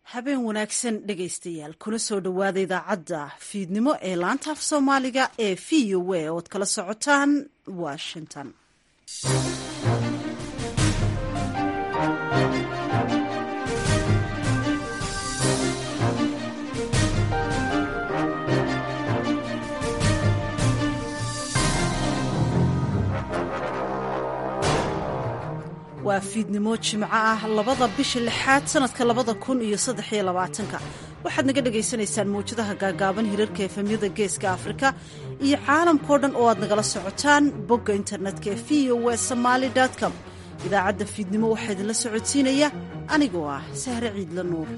habeen wanaagsan dhegaystayaal kuna soo dhowaada idaacadda fiidnimo ee laanta af soomaaliga ee v o a ood kala socotaan washington waa fiidnimo jimco ah labada bisha lixaad sanadka labada kun iyo saddexiyo labaatanka waxaad naga dhagaysanaysaan mawjadaha gaagaaban hirarka efemyada geeska afrika iyo caalamkao dhan oo aad nagala socotaan bogga internetka ee v o w somaali com idaacadda fiidnimo waxaa idinla socodsiinaya anigoo ah sahre ciidla nuur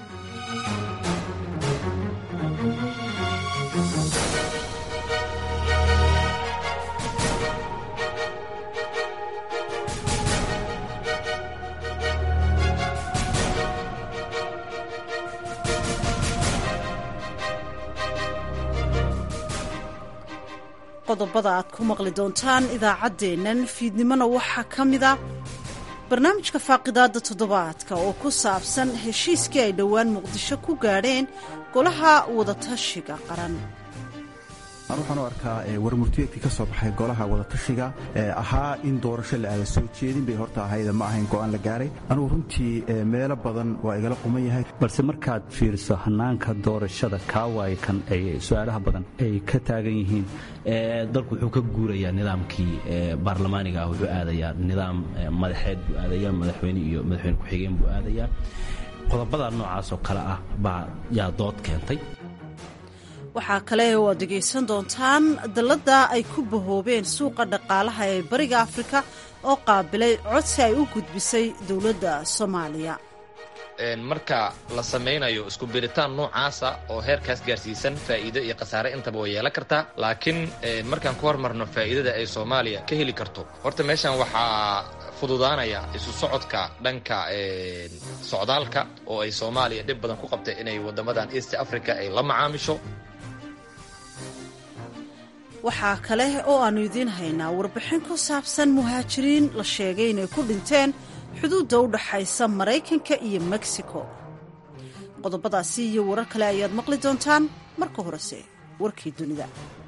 qodobada aad ku maqli doontaan idaacaddeennan fiidnimona waxaa ka mid a barnaamijka faaqidaadda toddobaadka oo ku saabsan heshiiskii ay dhowaan muqdisho ku gaadheen golaha wadatashiga qaran an waxaan u arkaa warmurtiyeedkii ka soo baxay golaha wadatashiga ee ahaa in doorasho la aada soo jeedin bay horta ahayda ma ahayn go'aan la gaaray anugu runtii meelo badan waa igala quman yahay balse markaad fiiriso hannaanka doorashada kaawaaya kan ay su-aalaha badan ay ka taagan yihiin dalku wuxuu ka guurayaa nidaamkii baarlamaaniga ah wuxuu aadayaa nidaam madaxeed buu aadayaa madaxweyne iyo madaxweyne ku-xigeen buu aadayaa qodobada noocaasoo kale ah baa yaa dood keentay waxaa kale oo aad dhegaysan doontaan dalladda ay ku bahoobeen suuqa dhaqaalaha ee bariga afrika oo qaabilay codsi ay u gudbisay dowladda soomaaliya marka la samaynayo isku biritaan noocaasa oo heerkaas gaarsiisan faa'iido iyo khasaare intaba way yeelan kartaa laakiin markaan ku hormarno faa'iidada ay soomaaliya ka heli karto horta meeshan waxaa fududaanaya isu socodka dhanka socdaalka oo ay soomaaliya dhib badan ku qabtay inay waddamadan east africa ay la macaamisho waxaa kale oo aannu idiin haynaa warbixin ku saabsan muhaajiriin la sheegay inay ku dhinteen xuduudda u dhaxaysa maraykanka iyo mexico qodobadaasi iyo warar kale ayaad maqli doontaan marka horese warkii dunida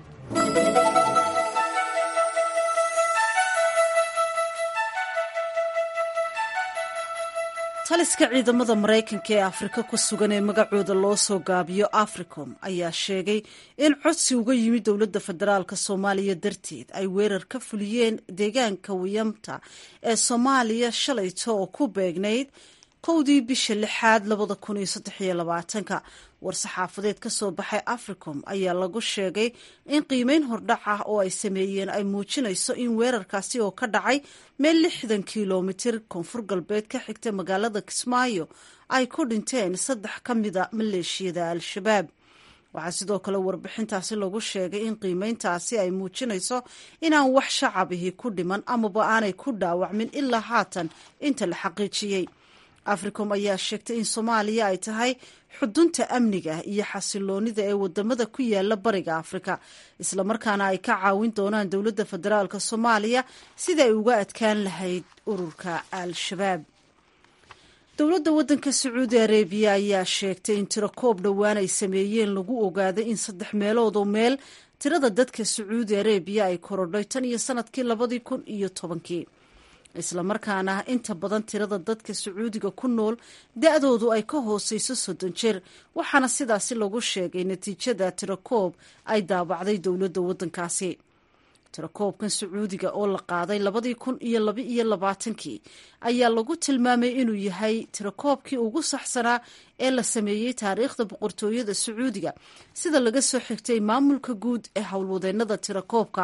taliska ciidamada maraykanka ee afrika ku sugan ee magacooda loo soo gaabiyo africom ayaa sheegay in codsi uga yimid dowladda federaalk soomaaliya darteed ay weerar ka fuliyeen deegaanka wiyamta ee soomaaliya shalayto oo ku beegnayd kowdii bisha lixaad labada kun iyo saddexiyo labaatanka war-saxaafadeed ka soo baxay africom ayaa lagu sheegay in qiimeyn hordhac ah oo ay sameeyeen ay muujinayso in weerarkaasi oo ka dhacay meel lixdan kilomitir koonfur galbeed ka xigta magaalada kismaayo ay ku dhinteen saddex ka mida maleeshiyada al-shabaab waxaa sidoo kale warbixintaasi lagu sheegay in qiimeyntaasi ay muujinayso inaan wax shacabihi ku dhiman amaba aanay ku dhaawacmin ilaa haatan inta la xaqiijiyey africom ayaa sheegtay in soomaaliya ay tahay xudunta amniga iyo xasiloonida ee wadamada ku yaala bariga afrika islamarkaana ay ka caawin doonaan dowladda federaalk soomaaliya sida ay uga adkaan lahayd ururka al-shabaab dowladda waddanka sacuudi arebiya ayaa sheegtay in tiro koob dhowaan ay sameeyeen lagu ogaaday in saddex meelood oo meel tirada dadka sacuudi arebiya ay korodhay tan iyo sanadkii labadii kun iyo tobankii islamarkaana inta badan tirada dadka sacuudiga ku nool da-doodu ay ka hooseyso soddon jeer waxaana sidaasi lagu sheegay natiijada tirakoob ay daabacday dowladda waddankaasi tirakoobkan sacuudiga oo la qaaday labadii kun iyo laba iyo labaatankii ayaa lagu tilmaamay inuu yahay tirakoobkii ugu saxsanaa ee la sameeyey taariikhda boqortooyada sacuudiga sida laga soo xigtay maamulka guud ee howlwadeennada tirakoobka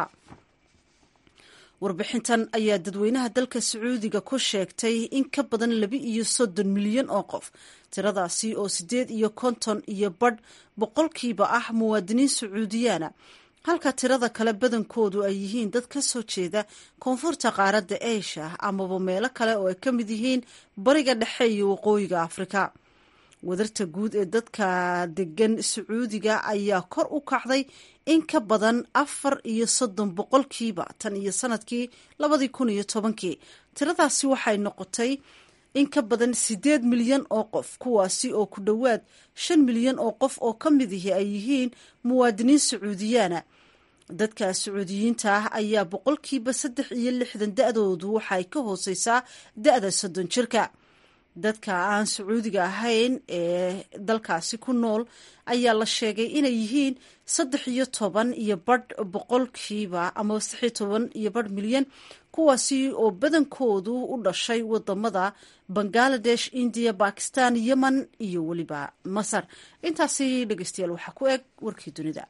warbixintan ayaa dadweynaha dalka sacuudiga ku sheegtay in ka badan laba iyo soddon milyan oo qof tiradaasi oo siddeed iyo konton iyo badh boqolkiiba ah muwaadiniin sacuudiyaana halka tirada kale badankoodu ay yihiin dad ka soo jeeda koonfurta qaaradda asia amaba meelo kale oo ay ka mid yihiin bariga dhexe iyo waqooyiga afrika wadarta guud ee dadka degan sacuudiga ayaa kor u kacday in ka badan afar iyo soddon boqolkiiba tan iyo sanadkii labadii kun iyo tobankii tiradaasi waxay noqotay in ka badan siddeed milyan oo qof kuwaasi oo ku dhowaad shan milyan oo qof oo ka mid ihi ay yihiin muwaadiniin sacuudiyaana dadka sacuudiyiinta ah ayaa boqolkiiba saddex iyo lixdan da-doodu waxaay ka hooseysaa da-da soddon jirka dadka aan sacuudiga ahayn ee dalkaasi ku nool ayaa la sheegay inay yihiin saddex iyo toban iyo badh boqolkiiba ama saddex iyo toban iyo badh milyan kuwaasi oo badankoodu u dhashay wadamada bangaladesh indiya bakistan yemen iyo weliba masar intaasi dhegeystayaal waxaa ku eg warkii dunida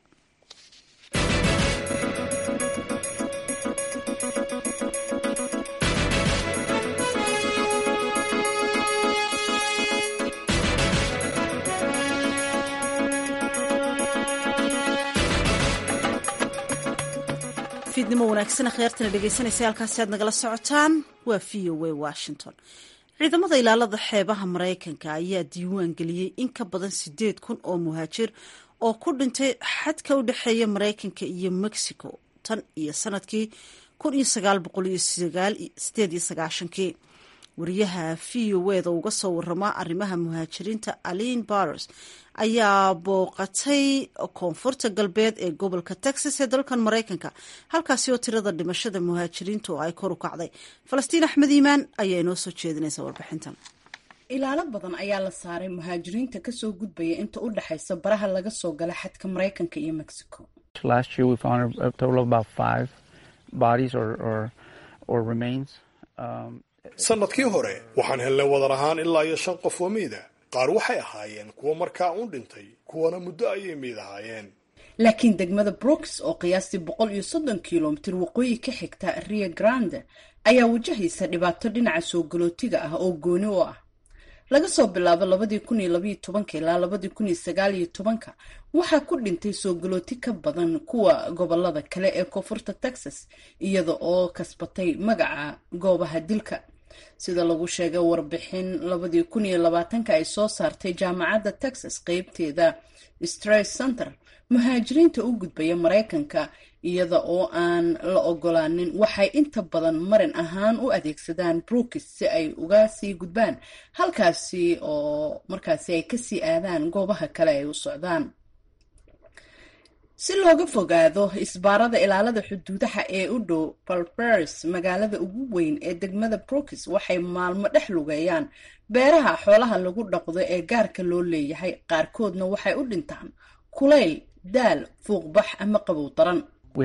fiidnimo wanaagsan akhyaartana dhegeysanaysa halkaasi aad nagala socotaan waa v o a washington ciidamada ilaalada xeebaha maraykanka ayaa diiwaan geliyey in ka badan sideed kun oo muhaajir oo ku dhintay xadka u dhexeeya maraykanka iyo mexico tan iyo sanadkii kun iyo sagaal boqol iyo sideed iyo sagaashankii wariyaha v o eda uga soo warama arrimaha muhaajiriinta aline baros ayaa booqatay koonfurta galbeed ee gobolka texas ee dalkan maraykanka halkaasi oo tirada dhimashada muhaajiriinta oo ay kor u kacday falastiin axmed iimaan ayaa inoo soo jeedinaysa warbixintan ilaalo badan ayaa la saaray muhaajiriinta kasoo gudbaya inta u dhexaysa baraha laga soo gala xadka maraykanka iyo mexico sanadkii hore waxaan helnay wadar ahaan ilaa iyo shan qof oo miida qaar waxay ahaayeen kuwa markaa uun dhintay kuwana muddo ayay miid ahaayeen laakiin degmada brooks oo qiyaastii boqol iyo soddon kilomitir waqooyi ka xigta rio grande ayaa wajahaysa dhibaato dhinaca soo galootiga ah oo gooni u ah laga soo bilaabo labadii kun iyo labaiyo tobanka ilaa labadii kun iyo sagaal iyo tobanka waxaa ku dhintay soo galooti ka badan kuwa gobolada kale ee koonfurta texas iyada oo kasbatay magaca goobaha dilka sida lagu sheegay warbixin labadii kun iyo labaatanka ay soo saartay jaamacadda texas qeybteeda stress center muhaajiriinta u gudbaya maraykanka iyada oo aan la ogolaanin waxay inta badan marin ahaan u adeegsadaan brookis si ay uga sii gudbaan halkaasi oo markaasi ay kasii aadaan goobaha kale ay u socdaan si looga fogaado isbaarada ilaalada xuduudaha ee u dhow balbers magaalada ugu weyn ee degmada brookis waxay maalmo dhex lugeeyaan beeraha xoolaha lagu dhaqdo ee gaarka loo leeyahay qaarkoodna waxay u dhintaan kulayl daal fuuqbax ama qabow daran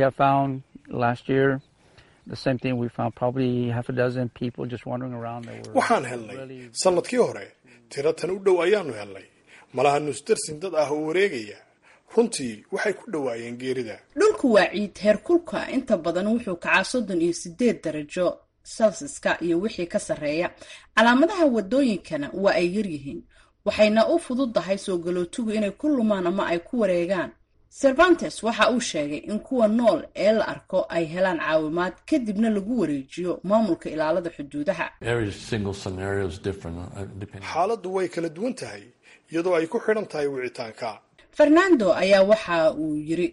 waxaan helnay sanadkii hore tiro tan u dhow ayaanu helnay malaha nusdarsin dad ah oo wareegaya runtii waxay ku dhowaayeen geerida dhulku waa ciid heerkulka inta badan wuxuu kacaa soddon iyo sideed darajo celsiska iyo wixii ka sarreeya calaamadaha wadooyinkana waa ay yaryihiin waxayna u fududahay soo galootigu inay ku lumaan ama ay ku wareegaan cervantes waxa uu sheegay in kuwa nool ee la arko ay helaan caawimaad kadibna lagu wareejiyo maamulka ilaalada xuduudaha xaaladdu way kala duwan tahay iyadoo ay ku xidhan tahay wicitaanka fernando ayaa waxa uu yiri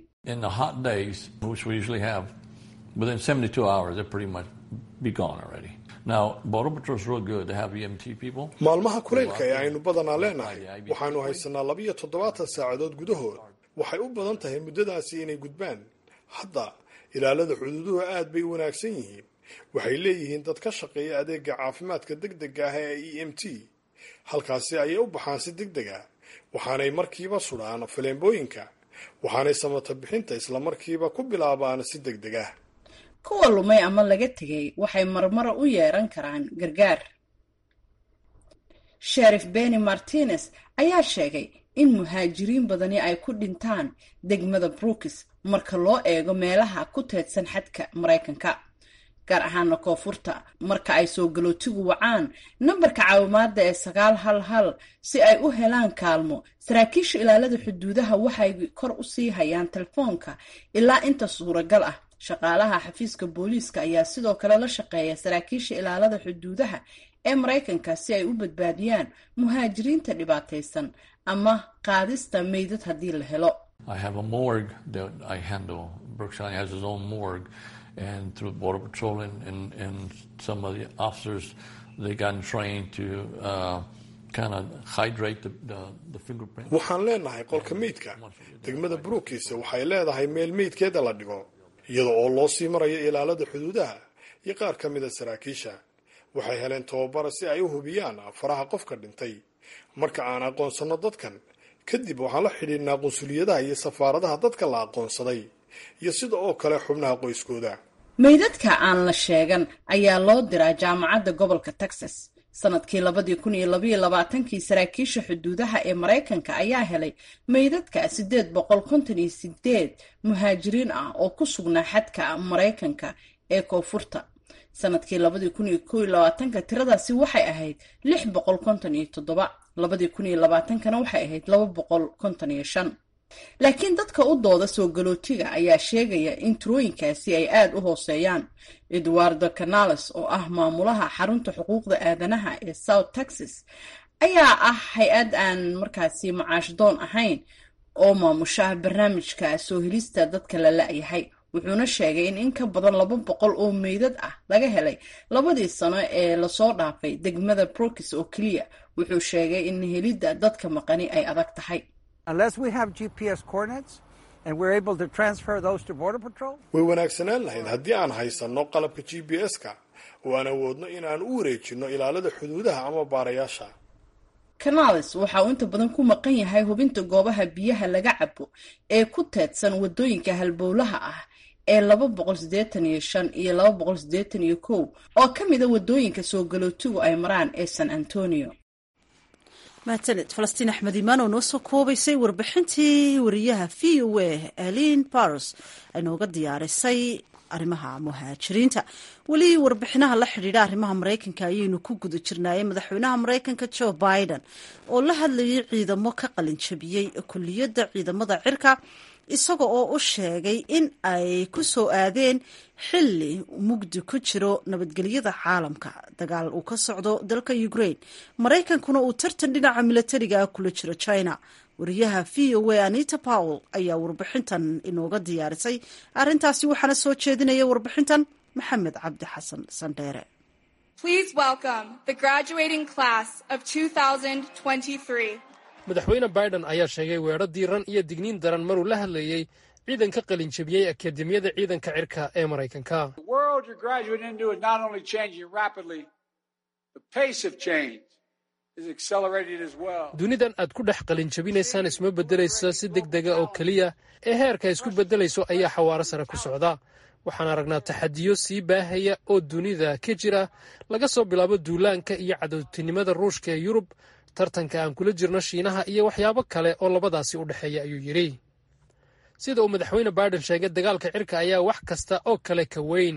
maalmaha kulaylka ee aynu badanaa leenahay waxaanu haysanaa labiyo toddobaatan saacadood gudahood waxay u badan tahay muddadaasi inay gudbaan hadda ilaalada xuduuduhu aad bay u wanaagsan yihiin waxay leeyihiin dad ka shaqeeya adeega caafimaadka deg dega ah ee e m t halkaasi ayay u baxaan si deg deg ah waxaanay markiiba sudhaan faleembooyinka waxaanay samata bixinta islamarkiiba ku bilaabaan si deg deg ah kuwa lumay ama laga tegay waxay marmara u yeeran karaan gargaar sherif benny martinez ayaa sheegay in muhaajiriin badani ay ku dhintaan degmada brookis marka loo eego meelaha ku teedsan xadka maraykanka gaar ahaana koonfurta marka ay soo galootigu wacaan nambarka caawimaada ee sagaal hal hal si ay u helaan kaalmo saraakiisha ilaalada xuduudaha waxay kor u sii hayaan telefoonka ilaa inta suuragal ah shaqaalaha xafiiska booliiska ayaa sidoo kale la shaqeeya saraakiisha ilaalada xuduudaha ee maraykanka si ay u badbaadiyaan muhaajiriinta dhibaataysan ama qaadista meydad haddii la helo and through Border Patrol and, and, and some of the officers, they got trained to uh, kind of hydrate the, the, the fingerprint. waxaan leenahay qolka meydka degmada brookis waxay leedahay meel meydkeeda la dhigo iyada oo loo sii marayo ilaalada xuduudaha iyo qaar ka mida saraakiisha waxay heleen tababara si ay u hubiyaan faraha qofka dhintay marka aan aqoonsanno dadkan kadib waxaan la xidhiidhnaa qunsuliyadaha iyo safaaradaha dadka la aqoonsaday iyo sida oo kale xubnaha qoyskooda meydadka aan la sheegan ayaa loo diraa jaamacadda gobolka texas sanadkii labadii kun iyo labaiyo labaatankii saraakiisha xuduudaha ee maraykanka ayaa helay meydadka siddeed boqol konton iyo sideed muhaajiriin ah oo ku sugnaa xadka maraykanka ee koonfurta sanadkii labadii kun iyo kow iyo labaatanka tiradaasi waxay ahayd lix boqol konton iyo toddoba labadii kun iyo labaatankana waxay ahayd laba boqol konton iyo shan laakiin dadka u dooda soo galootiga ayaa sheegaya in tirooyinkaasi ay aada u hooseeyaan eduardo canales oo ah maamulaha xarunta xuquuqda aadanaha ee south texas ayaa ah hay-ad aan markaasi macaash doon ahayn oo maamusha barnaamijka soo helista dadka la la-yahay wuxuuna sheegay in in ka badan laba boqol oo meydad ah laga helay labadii sano ee lasoo dhaafay degmada brokis oo keliya wuxuu sheegay in helidda dadka maqani ay adag tahay way wanaagsanaan lahayd haddii aan haysanno qalabka g b s-ka oo aan awoodno in aan u wareejinno ilaalada xuduudaha ama baarayaasha canales waxa uu inta badan ku maqan yahay hubinta goobaha biyaha laga cabo ee ku teedsan wadooyinka halbowlaha ah ee laba boqol siddeetan iyo shan iyo laba boqol siddeetan iyo kow oo ka mida wadooyinka soo galootigu ay maraan ee san antonio mahadsaned falastiin axmed imaan oo noo soo koobaysay warbixintii wariyaha v o a alin baros ay nooga diyaarisay arrimaha muhaajiriinta weli warbixinaha la xidhiidha arrimaha maraykanka ayaynu ku guda jirnaayey madaxweynaha maraykanka joe biden oo la hadlayay ciidamo ka qalinjabiyey kuliyadda ciidamada cirka isaga oo u sheegay in ay ku soo aadeen xilli mugdi ku jiro nabadgelyada caalamka dagaal uu ka socdo dalka ukraine maraykankuna uu tartan dhinaca milatariga ah kula jiro china wariyaha v o a anita powell ayaa warbixintan inooga diyaarisay arrintaasi waxaana soo jeedinaya warbixintan maxamed cabdi xasan sandheere madaxweyne biden ayaa sheegay weedho diiran iyo digniin daran maruu la hadlayey ciidanka qalinjabiyey akademiyada ciidanka cirka ee maraykanka dunidan aad ku dhex qalinjabinaysaan isma beddelayso si deg dega oo keliya ee heerka isku beddelayso ayaa xawaaro sare ku socda waxaan aragnaa taxadiyo sii baahaya oo dunida ka jira laga soo bilaabo duulaanka iyo cadowtinimada ruushka ee yurub tartanka aan kula jirno shiinaha iyo waxyaabo kale oo labadaasi u dhexeeya ayuu yidhi sida uu madaxweyne biden sheegay dagaalka cirka ayaa wax kasta oo kale ka weyn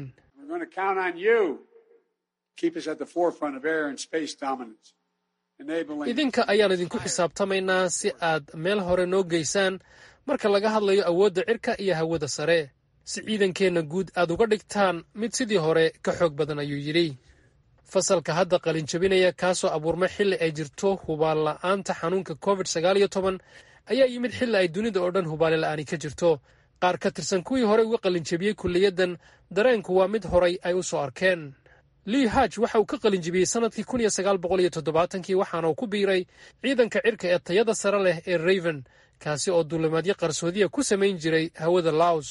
idinka ayaan idinku xisaabtamaynaa si aad meel hore noo geysaan marka laga hadlayo awoodda cirka iyo hawada sare si ciidankeenna guud aad uga dhigtaan mid sidii hore ka xoog badan ayuu yidhi fasalka hadda qalinjabinaya kaasoo abuurmay xilli ay jirto hubaal la'aanta xanuunka covid sagaal iyo toban ayaa yimid xilli ay dunida oo dhan hubaale la'aani ka jirto qaar ka tirsan kuwii horey uga qalinjabiyey kuliyaddan dareenku waa mid horay ay u soo arkeen lii haj waxa uu ka qalinjabiyey sannadkii kun iyo sagaal boqol iyo toddobaatankii waxaana uu ku biiray ciidanka cirka ee tayada sare leh ee raven kaasi oo duulimaadyo qarsoodiya ku samayn jiray hawada laos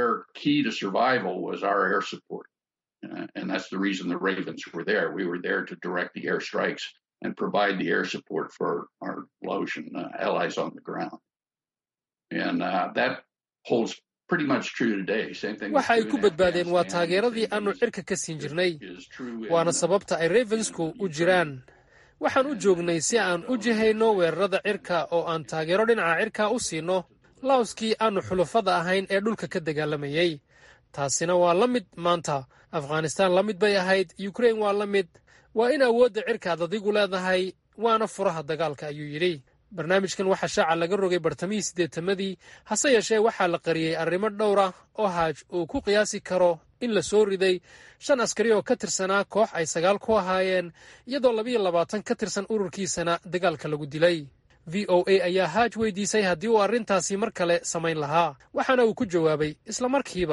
Uh, and that's the reason the Ravens were there. We were there to direct the airstrikes and provide the air support for our Laotian uh, allies on the ground. And uh, that holds pretty much true today. Same thing. waxa ay ku badbaadeen waa taageeradii aanu cirka ka siin jirnay waana sababta ay ravensku u jiraan waxaan u joognay si aan u jihayno weerarada cirka oo aan taageero dhinaca cirka u siino laoskii aanu xulufada ahayn ee dhulka ka dagaalamayey taasina waa la mid maanta afghanistaan la mid bay ahayd ukrain waa la mid waa in awoodda cirkaad adigu leedahay waana furaha dagaalka ayuu yidhi barnaamijkan waxaa shaaca laga rogay bartamihii siddeetamadii hase yeeshee waxaa la qariyey arrimo dhowra oo haaj uu ku qiyaasi karo in la soo riday shan askari oo ka tirsanaa koox ay sagaal ku ahaayeen iyadoo labiyo labaatan ka tirsan ururkiisana dagaalka lagu dilay v o a ayaa haaj weydiisay haddii uu arrintaasi mar kale samayn lahaa waxaana uu ku jawaabay isla markiiba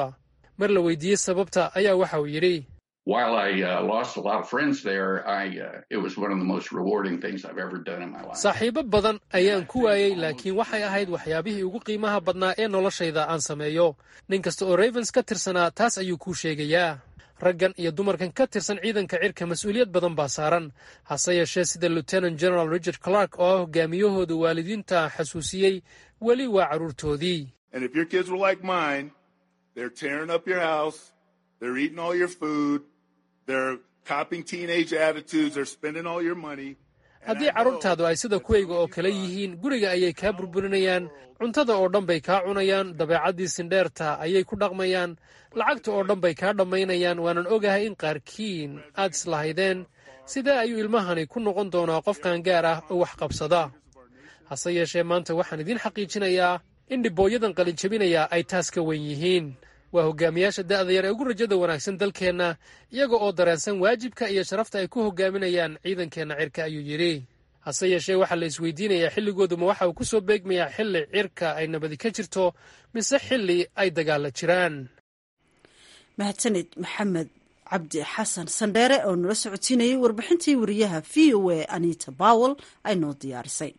mar la weydiiyey sababta ayaa waxa uu yidhi While I uh, lost a lot of friends there, I uh, it was one of the most rewarding things I've ever done in my life. saaxiibo badan ayaan ku waayey laakiin waxay ahayd waxyaabihii ugu qiimaha badnaa ee noloshayda aan sameeyo nin kasta oo ravens ka tirsanaa taas ayuu kuu sheegayaa raggan iyo dumarkan ka tirsan ciidanka cirka mas-uuliyad badan baa saaran hase yeeshee sida lieutenant general richard clark oo ah hogaamiyahooda waalidiinta xasuusiyey weli waa carruurtoodii And if your kids were like mine, they're tearing up your house, they're eating all your food, they're copying teenage attitudes, they're spending all your money. haddii carruurtaadu ay sida kuwayga oo kale yihiin guriga ayay kaa burburinayaan cuntada oo dhan bay kaa cunayaan dabeecaddii sindheerta ayay ku dhaqmayaan lacagta oo dhan bay kaa dhammaynayaan waanan ogahay in qaarkiin aad islahaydeen sidee ayuu ilmahani ku noqon doonaa qof qaangaar ah oo wax qabsada hase yeeshee maanta waxaan idiin xaqiijinayaa in dhibooyadan qalinjabinaya ay taas ka wen yihiin waa hogaamiyaasha da'da yar ee ugu rajada wanaagsan dalkeenna iyaga oo dareensan waajibka iyo sharafta ay ku hogaaminayaan ciidankeenna cirka ayuu yidhi hase yeeshee waxaa la isweydiinayaa xilligooduma waxa uu ku soo beegmayaa xilli cirka ay nabadi ka jirto mise xilli ay dagaalla jiraan mahadsanid maxamed cabdi xasan sandheere oo nala socodsiinayay warbixintii wariyaha v o a anita bowel ay noo diyaarisay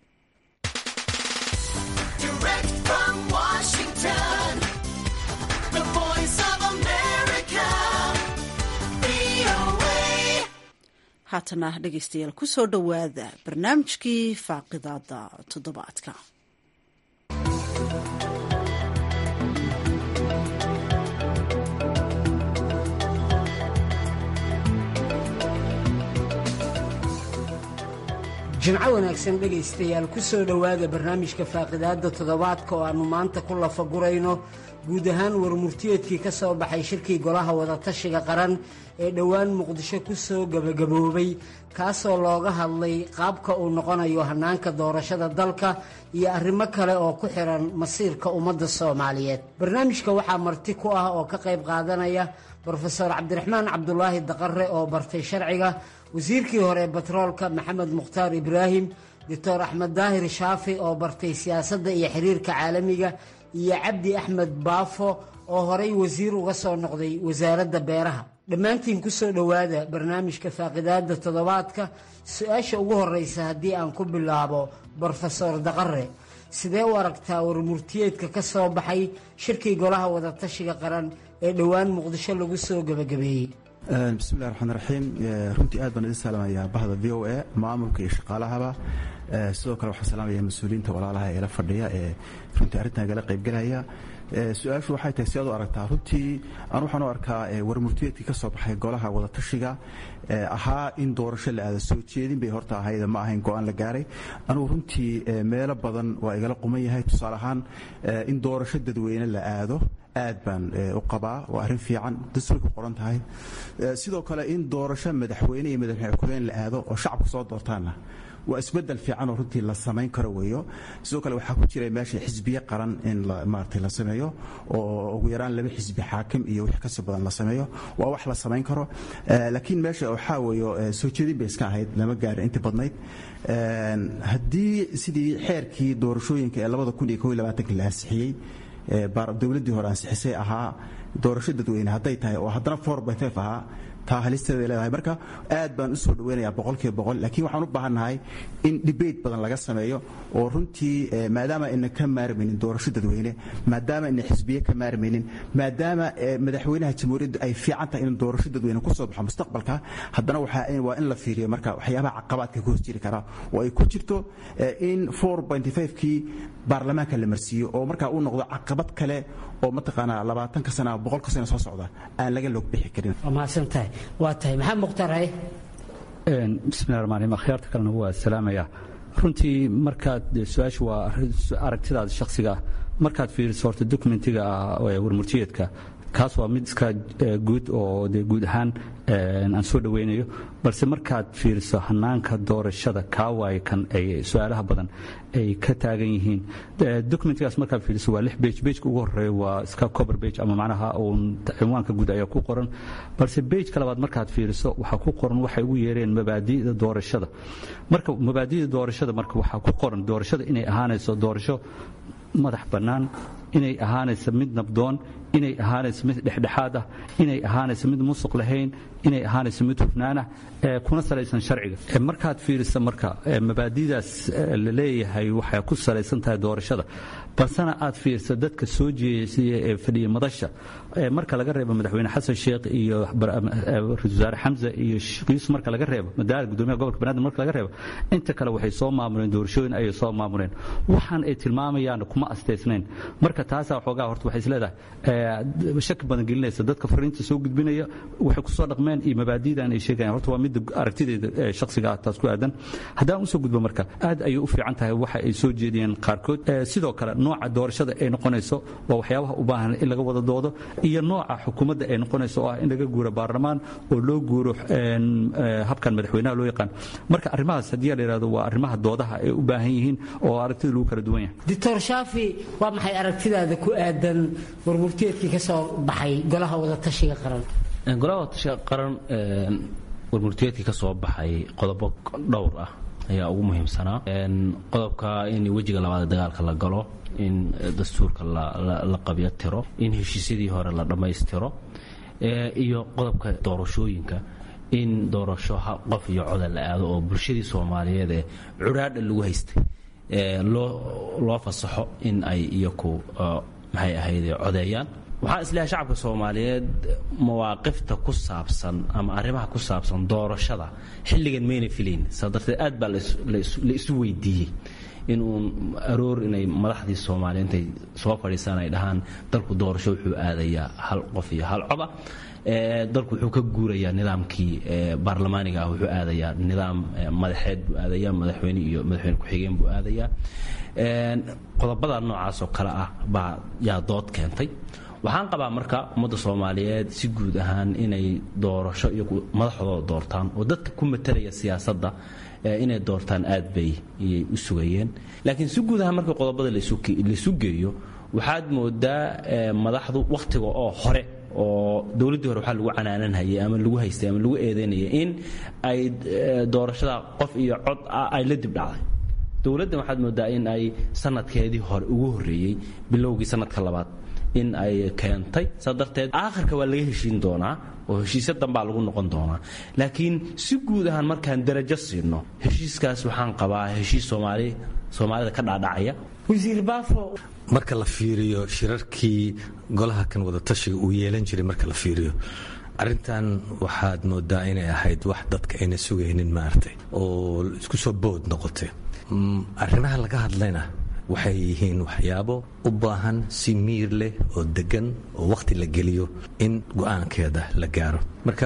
haatana dhegeystayaal kusoo dhowaada barnaamijkii faaqidaada toddobaadka jimco wanaagsan dhegaystayaal ku soo dhowaada barnaamijka faaqidaadda toddobaadka oo aannu maanta ku lafagurayno guud ahaan warmurtiyeedkii ka soo baxay shirkii golaha wadatashiga qaran ee dhowaan muqdisho ku soo gebagaboobay kaasoo looga hadlay qaabka uu noqonayo hannaanka doorashada dalka iyo arrimo kale oo ku xihan masiirka ummadda soomaaliyeed barnaamijka waxaa marti ku ah oo ka qayb qaadanaya brofeor cabdiraxmaan cabdulaahi daqare oo bartay sharciga wasiirkii hore batroolka maxamed mukhtaar ibraahim doctor axmed daahir shaafi oo bartay siyaasadda iyo xiriirka caalamiga iyo cabdi axmed baafo oo horay wasiir uga soo noqday wasaaradda beeraha dhammaantiin ku soo dhowaada barnaamijka faaqidaadda toddobaadka su-aasha ugu horreysa haddii aan ku bilaabo brofesor daqare sidee u aragtaa warmurtiyeedka ka soo baxay shirkii golaha wadatashiga qaran ee dhowaan muqdisho lagu soo gebagabeeyey bismillahi raxmaan raxiim runtii aad baan idin salaamayaa bahda v o a maamulka iyo shaqaalahaba sidoo kale waxaan salaamaya mas-uuliyiinta walaalaha ee la fadhiya ee runtii arrintan igala qaybgelaya su-aashu waxay tahay si aad u aragtaa runtii aan waxaan u arkaa warmurtiyeedkii ka soo baxay golaha wadatashiga ahaa in doorasho la aada soo jeedin bay horta ahayd ma ahayn go-aan la gaaray anugu runtii meelo badan waa igala quman yahay tusaale ahaan in doorasho dadweyne la aado aad baan u qabaa waa arrin fiican dastuur ku qoran tahay sidoo kale in doorasho madaxweyne iyo madaxweyne ku-xigeen la aado oo shacabku soo doortaanna waa isbedel fiican oo runtii la samayn karo weeyo sidoo kale waxaa ku jira meesha xisbiye qaran in maarata la sameeyo oo ugu yaraan laba xisbi xaakim iyo wix kasii badan la sameeyo waa wax la samayn karo laakiin meesha waxaa weeyo soo jeedin bay iska ahayd lama gaarin intii badnayd haddii sidii xeerkii doorashooyinka ee labada kun iyo kow iyo labaatanka la ansixiyey dowladdii hore ansixisay ahaa doorasho dadweyne hadday tahay oo haddana four by five ahaa taa halisteeday leedahay marka aad baan u soo dhaweynayaa boqolkiiba boqol laakiin waxaan u baahannahay in debate badan laga sameeyo oo runtii maadaama ayna ka maarmaynin doorasho dadweyne maadaama ayna xisbiye ka maarmaynin maadaama madaxweynaha jamhuuriyadda ay fiican tahay in doorasho dadweyne ku soo baxo mustaqbalka haddana waa in la fiiriyo marka waxyaabaha caqabaadka ka hoos jiri karaa oo ay ku jirto in four pointy five-kii baarlamaanka la marsiiyo oo markaa uu noqdo caqabad kale oo mataqaanaa labaatanka sana boqolka sana soo socda aan laga log bixi karin waa mahadsantahay waa tahay maxamed mukhtaar haye bismillahi raxmaan raxiim akhyaarta kalena waa salaamaya runtii markaad su-aashu waa aragtidaada shakhsiga ah markaad fiiriso horta dokumentiga ah warmurtiyeedka kaas waa mid iska guud oo de guud ahaan aan soo dhoweynayo balse markaad fiiriso hanaanka doorashada kaa waaye kan ay su-aalaha badan ay ka taagan yihiin documentigaas markaad fiiriso waa lix bage bageka ugu horeeya waa iska cover bage ama macnaha uun cinwaanka guud ayaa ku qoran balse bageka labaad markaad fiiriso waxaa ku qoran waxay ugu yeereen mabaadi'da doorashada marka mabaadi'da doorashada marka waxaa ku qoran doorashada inay ahaanayso doorasho madax bannaan inay ahaanaysa mid nabdoon inay ahaanayso mid dhexdhexaad ah inay ahaanayso mid musuq lahayn inay ahaanayso mid hufnaanah kuna salaysan sharciga markaad fiirisa marka mabaadidaas la leeyahay waxay ku salaysan tahay doorashada balsena aad fiirsa dadka soo jeesiya ee fadhiya madasha marka laga reebo madaxweyne xasan sheekh iyo ra-isul wasaare xamse iyo sheekh yuusuf marka laga reebo madaala gudoomiyaha gobolka banaadir marka laga reebo inta kale waxay soo maamuleen doorashooyin ayay soo maamuleen waxaan ay tilmaamayaan kuma astaysnayn marka taasaa xoogaa horta waxay isleedahay shaki badan gelinaysa dadka fariinta soo gudbinaya waxay kusoo dhaqmeen iyo mabaadidan ay sheegayaan horta waa midda aragtideeda shakhsiga ah taas ku aadan haddaan usoo gudbo marka aad ayay u fiican tahay waxa ay soo jeediyeen qaarkood sidoo kale nooca doorashada ay noqonayso waa waxyaabaha u baahan in laga wada doodo iyo nooca xukuumadda ay noqonayso oo ah in laga guuro baarlamaan oo loo guuro habkan madaxweynaha loo yaqaan marka arrimahaas haddii la yidhahdo waa arrimaha doodaha ay u baahan yihiin oo aragtida lagu kala duwan yahay doctor shaafi waa maxay aragtidaada ku aadan warmurteedkii ka soo baxay golaha wadatashiga qaran golaha wadatashiga qaran warmurteedkii ka soo baxay qodobo dhowr ah ayaa ugu muhiimsanaa qodobka in wejiga labaad dagaalka la galo in dastuurka la qabyo tiro in heshiisyadii hore la dhammaystiro iyo qodobka doorashooyinka in doorasho qof iyo coda la aado oo bulshadii soomaaliyeed ee curaadha lagu haystay loo fasaxo in ay iyaku maxay ahayd codeeyaan waxaan isleeyahay shacabka soomaaliyeed mawaaqifta ku saabsan ama arrimaha ku saabsan doorashada xilligan mayna filayn saa darteed aad baa la isu weydiiyey in uun aroor inay madaxdii soomaaliya intay soo fadhiisaan ay dhahaan dalku doorasho wuxuu aadayaa hal qof iyo hal coda dalku wuxuu ka guurayaa nidaamkii baarlamaaniga ah wuxuu aadayaa nidaam madaxeed buu aadayaa madaxweyne iyo madaxweyne ku-xigeen buu aadayaa qodobada noocaasoo kale ah baa yaa dood keentay waxaan qabaa marka ummadda soomaaliyeed si guud ahaan inay doorasho iyo madaxdooda doortaan oo dadka ku matalaya siyaasadda inay doortaan aad bay iyay u sugayeen laakiin si guud ahaan marka qodobada laisu geeyo waxaad moodaa madaxdu wakhtiga oo hore oo dowladdii hore waxaa lagu canaananhayay ama lagu haystay ama lagu eedaynayay in ay doorashada qof iyo cod ah ay la dib dhacday dowladdan waxaad moodaa in ay sanadkeedii hore ugu horreeyey bilowgii sanadka labaad in ay keentay saa darteed aakhirka waa laga heshiin doonaa oo heshiisya danbaa lagu noqon doonaa laakiin si guud ahaan markaan darajo siino heshiiskaas waxaan qabaa heshiis soomaali soomaalida ka dhaadhacaya wasiir baafo marka la fiiriyo shirarkii golaha kan wadatashiga uu yeelan jiray marka la fiiriyo arrintan waxaad moodaa inay ahayd wax dadka ayna sugaynin maaragtay oo isku soo bood noqotay arrimaha laga hadlayna waxay yihiin waxyaabo u baahan si miir leh oo degan oo wakhti la geliyo in go-aankeeda la gaaro marka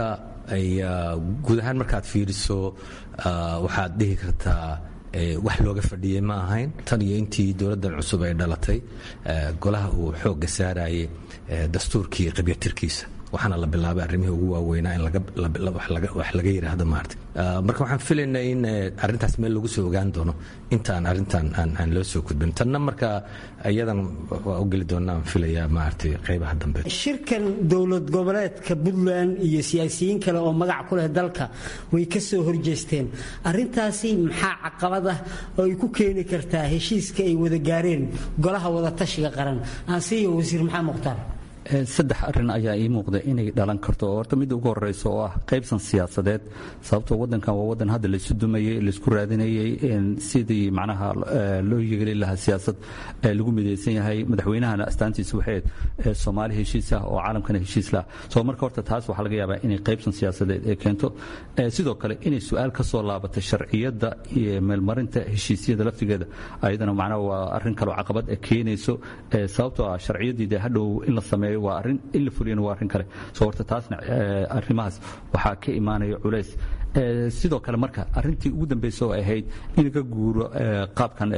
guud ahaan markaad fiiriso waxaad dhihi kartaa wax looga fadhiyey ma ahayn tan iyo intii dowladdan cusub ay dhalatay golaha uu xoogga saarayay dastuurkii qabyatirkiisa waxaana la bilaabay arrimihii ugu waaweynaa in wax laga yidhaahdo maarta marka waxaan filaynaa in arrintaas meel lagu soo ogaan doono intaan arrintan aan loo soo gudbin tanna marka iyadan waa u geli doonaa aan filayaa maaragtay qaybaha dambe shirkan dowlad goboleedka puntland iyo siyaasiyiin kale oo magac ku leh dalka way ka soo horjeesteen arrintaasi maxaa caqabad ah oo ay ku keeni kartaa heshiiska ay wada gaareen golaha wadatashiga qaran aansiiyo wasiir maxamed mukhtaar saddex arin ayaa ii muuqda inay dhalan karto oo horta midda ugu horeyso oo ah qaybsan siyaasadeed sababtoo wadankan waa wadan hadda laysu dumayey laysku raadinayey sidii macnaha loo yegeli lahaa siyaasad lagu midaysan yahay madaxweynahana astaantiisa waxay soomaali heshiis ah oo caalamkana heshiis lah soo marka horta taas waxaa laga yaabaa inay qaybsan siyaasadeed ee keento sidoo kale inay su-aal ka soo laabato sharciyadda iyo meelmarinta heshiisyada laftigeeda ayadana macnaha waa arrin kaloo caqabad keenayso sababtoo ah sharciyadii dee hadhow in la sameeyo waa arrin in la fuliyana waa arrin kale soo horta taasna arrimahaas waxaa ka imaanaya culays sidoo kale marka arrintii ugu dambaysa oo ahayd in laga guuro qaabkan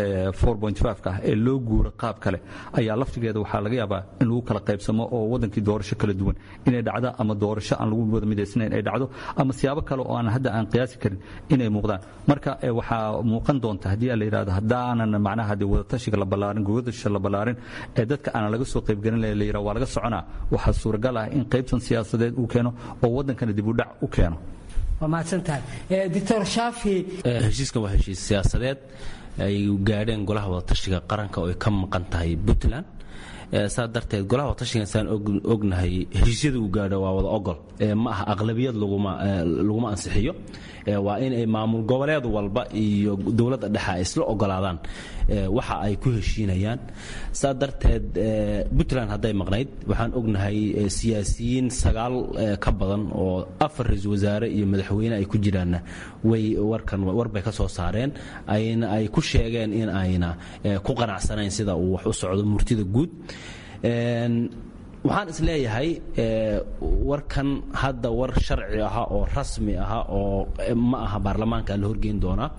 ka ah ee loo guuro qaab kale ayaa laftigeeda waxaa laga yaabaa in lagu kala qaybsamo oo wadankii doorasho kala duwan inay dhacdo ama doorasho aan lagu wada midaysnayn ay dhacdo ama siyaabo kale oo aan hadda aan qiyaasi karin inay muuqdaan marka waxaa muuqan doonta haddii la yidhahdo haddaanan macnaha dee wadatashiga la ballaarin gogadasha la ballaarin ee dadka aanan laga soo qaybgelin la yidhahdo waa laga soconaa waxaa suuragal ah in qaybtan siyaasadeed uu keeno oo wadankana dib u dhac u keeno waa mahadsantahay doctor shaafi heshiiskan waa heshiis siyaasadeed ay gaadheen golaha wadatashiga qaranka oo ay ka maqan tahay puntland saa darteed golaha watashiga saan ognahay heshiisyada uu gaadho waa wada ogol ma aha aqlabiyad laguma ansixiyo waa in ay maamul goboleed walba iyo dowladda dhexe ay isla ogolaadaan waxa ay ku heshiinayaan saa darteed puntland hadday maqnayd waxaan ognahay siyaasiyiin sagaal ka badan oo afar ra-iisul wasaare iyo madaxweyne ay ku jiraanna way warkan warbay ka soo saareen ayna ay ku sheegeen in ayna ku qanacsanayn sida uu wax u socdo murtida guud waxaan is leeyahay warkan hadda war sharci aha oo rasmi aha oo ma aha baarlamaanka la horgeyn doonaa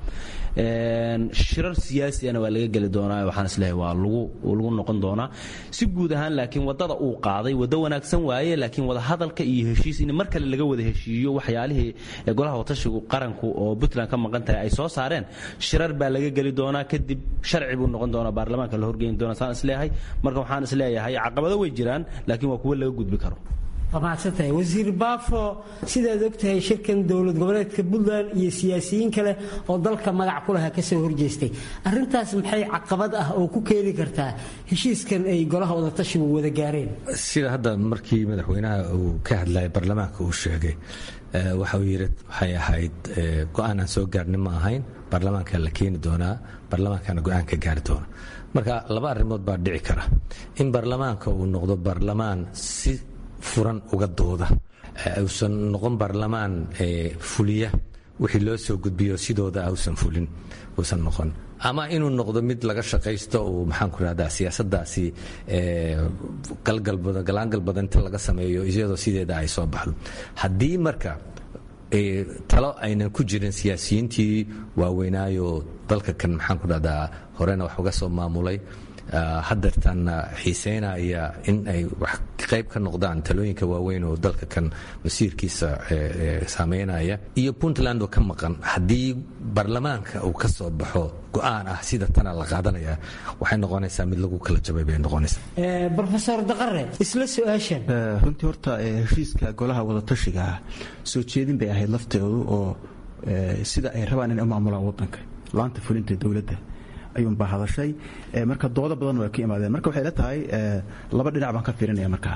shirar siyaasiyana waa laga geli doonaa waxaan isleeyahay waa lagu noqon doonaa si guud ahaan laakiin wadada uu qaaday waddo wanaagsan waaye laakiin wada hadalka iyo heshiis in mar kale laga wada heshiiyo waxyaalihii golaha watashigu qaranku oo puntland ka maqan tahay ay soo saareen shirar baa laga geli doonaa kadib sharci buu noqon doonaa baarlamaanka la horgeyn doonaa saan isleeyahay marka waxaan isleeyahay caqabado way jiraan laakiin waa kuwo laga gudbi karo waa mahadsantahay wasiir baafo sidaad ogtahay shirkan dowlad goboleedka puntland iyo siyaasiyiin kale oo dalka magac ku lahaa kasoo horjeestay arintaas maxay caqabad ah oo ku keeni kartaa heshiiskan ay golaha wadatashigu wada gaareen sida hadda markii madaxweynaha uu ka hadlayay baarlamaanka uu sheegay waxa uu yidhi waxay ahayd go-aan aan soo gaarnin ma ahayn baarlamaanka la keeni doonaa baarlamaankana go-aan ka gaari doona marka laba arrimood baa dhici kara in baarlamaanka uu noqdo baarlamaan si furan uga dooda uusan noqon baarlamaan fuliya wixii loo soo gudbiyo sidooda ausan fulin uusan noqon ama inuu noqdo mid laga shaqaysto uu maxaan ku rahdaa siyaasadaasi galgalbadan galaangal badan inta laga sameeyo iyadoo sideeda ay soo baxdo haddii marka talo aynan ku jirin siyaasiyiintii waaweynaayo dalka kan maxaan ku dhahdaa horena wax uga soo maamulay hadeertaanna xiiseynaya in ay wax qayb ka noqdaan talooyinka waaweyn oo dalka kan masiirkiisa saameynaya iyo puntland oo ka maqan haddii baarlamaanka uu ka soo baxo go-aan ah sida tana la qaadanaya waxay noqonaysaa mid lagu kala jabay bay noqonaysaa rofesor daqare isla su-aashan runtii horta heshiiska golaha wadatashiga ah soo jeedin bay ahayd lafteedu oo sida ay rabaan inay u maamulaan wadanka laanta fulinta dowladda ayuunbaa hadashay marka doodo badan waa ka imaadeen marka waxay la tahay laba dhinac baan ka fiirinaya markaa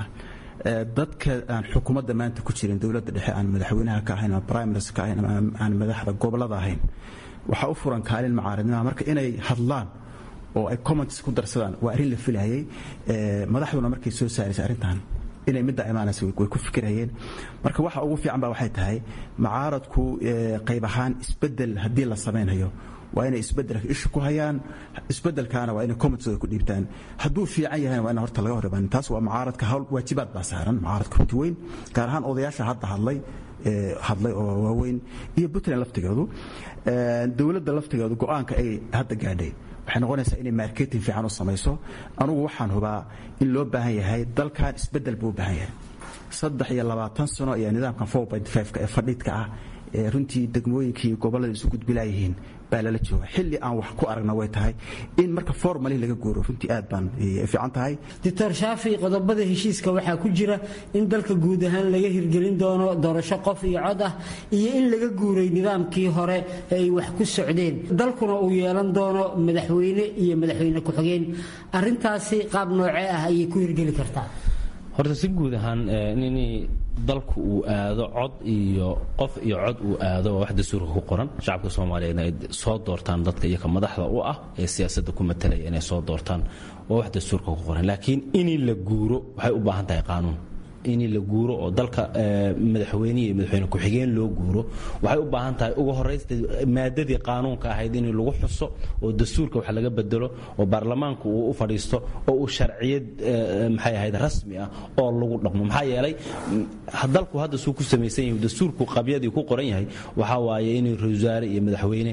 dadka aan xukuumadda maanta ku jirin dowladda dhexe aan madaxweynaha ka ahayn ama prime minister ka ahayn ama aan madaxda gobolada ahayn waxaa u furan kaalin macaaridnima marka inay hadlaan oo ay comments ku darsadaan waa arrin la filayay madaxduna markay soo saaraysa arrintan inay midda imaanaysa way ku fikirayeen marka waxa ugu fiican ba waxay tahay macaaradku qayb ahaan isbedel haddii la samaynayo waa inay isbedelka isha ku hayaan isbedelkaana waa inay commentooda ku dhiibtaan hadduu fiican yahayna waa in horta laga hor imaan taas waa mucaaradka hawl waajibaad baa saaran mucaaradka runti weyn gaar ahaan odayaasha hadda hadlay hadlay oo waaweyn iyo puntland laftigeedu dowladda laftigeedu go-aanka ay hadda gaadhay waxay noqonaysaa inay marketing fiican u samayso anugu waxaan hubaa in loo baahan yahay dalkan isbedel buu u baahan yahay saddex iyo labaatan sano ayaa nidaamkan four point five-ka ee fadhiidka ah ee runtii degmooyinkii gobollada isu gudbilaayihiin baa lala jooga xilli aan wax ku aragna way tahay in marka formali laga guuro runtii aad baan fiican tahay doctor shaafi qodobada heshiiska waxaa ku jira in dalka guud ahaan laga hirgelin doono doorasho qof iyo cod ah iyo in laga guuray nidaamkii hore ee ay wax ku socdeen dalkuna uu yeelan doono madaxweyne iyo madaxweyne ku-xigeen arintaasi qaab noocee ah ayay ku hirgeli kartaa horta si guud ahaan in dalku uu aado cod iyo qof iyo cod uu aado waa wax dastuurka ku qoran shacabka soomaaliyeedna ay soo doortaan dadka iyaka madaxda u ah ee siyaasadda ku matalaya inay soo doortaan waa wax dastuurka ku qoran laakiin in la guuro waxay u baahan tahay qaanuun in la guuro oo dalka madaxweyne iyo madaxweyne ku-xigeen loo guuro waxay u baahan tahay ugu horaysta maadadii qaanuunka ahayd in lagu xuso oo dastuurka wax laga bedelo oo baarlamaanku uu u fadhiisto oo uu sharciyad maxay ahayd rasmi ah oo lagu dhaqmo maxaa yeelay dalku hadda suu ku samaysan yahay dastuurku qabyadii ku qoran yahay waxaa waaye inuu ra-isul wasaare iyo madaxweyne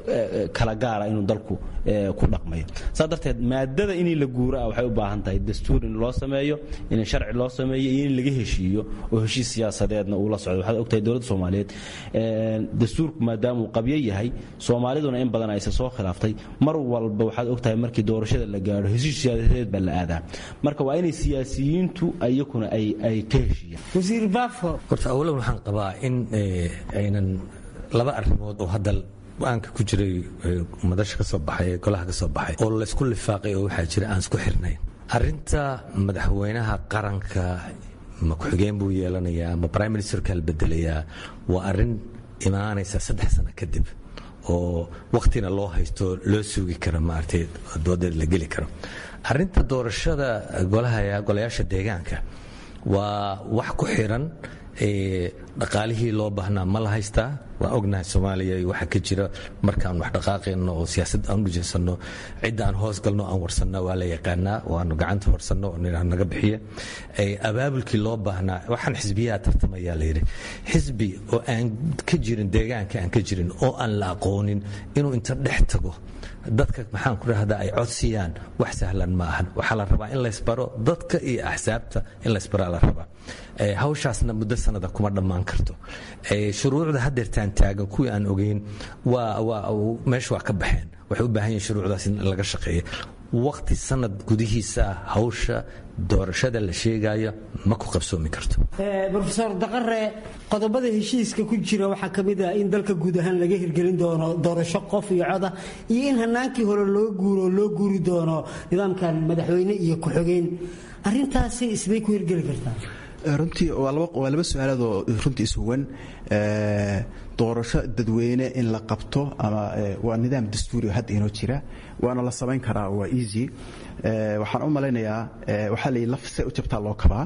kala gaara inuu dalku ku dhaqmayo saa darteed maadada in la guuro ah waxay u baahan tahay dastuur in loo sameeyo in sharci loo sameeyo iyo in laga heshiiyo oo heshiis siyaasadeedna uu la socdo waxaad ogtahay dowladda soomaaliyeed dastuurku maadaama uu qabyo yahay soomaaliduna in badan ayse soo khilaaftay mar walba waxaad ogtahay markii doorashada la gaadho heshiis siyaasadeed baa la aadaa marka waa inay siyaasiyiintu iyakuna ay ka heshiiyaan wasiir baafo horta awlan waxaan qabaa in aynan laba arrimood oo hadda go-aanka ku jiray madasha ka soo baxay ee golaha ka soo baxay oo laysku lifaaqay oo waxaa jira aan isku xirnayn arinta madaxweynaha qaranka ma ku-xigeen buu yeelanayaa ma prime ministerka la bedelayaa waa arin imaanaysa saddex sano kadib oo wakhtina loo haysto loo sugi karo maaragtay doodeed la geli karo arinta doorashada golayaasha deegaanka waa wax ku xiran dhaqaalihii loo baahnaa ma la haystaa waa ognahay soomaaliya waxa ka jira markaan wax dhaqaaqayno oo siyaasad aan udhijaysanno cidda aan hoos galno aan warsanna waa la yaqaanaa waanu gacanta horsanno naga bixiya abaabulkii loo baahnaa waxaan xisbiyaha tartamayaa layidhi xisbi oo aan ka jirin deegaanka aan ka jirin oo aan la aqoonin inuu inta dhex tago dadka maxaan ku dhahdaa ay codsiyaan wax sahlan ma ahan waxaa la rabaa in laysbaro dadka iyo axsaabta in laysbaraa la rabaa hawshaasna muddo sanada kuma dhammaan karto shuruucda hadeertaan taagan kuwii aan ogeyn meesha waa ka baxeen waxay u baahan yihin shuruucdaas in laga shaqeeya waqti sanad gudihiisa hawsha doorashada la sheegayo ma ku qabsoomi karto rofeor daqare qodobada heshiiska ku jira waxaa ka mid ah in dalka guud ahaan laga hirgelin doono doorasho qof iyo coda iyo in hanaankii hore loo guuro loo guuri doono nidaamkan madaxweyne iyo ku-xogeen arintaasi isbay ku hirgeli kartaa runtii waa laba su-aalaadoo runtii ishuwan doorasho dadweyne in la qabto ama waa nidaam dastuuri hadda inoo jira waana la samayn karaa waa easy waxaan u malaynayaa waxaa la laf se u jabtaa loo kabaa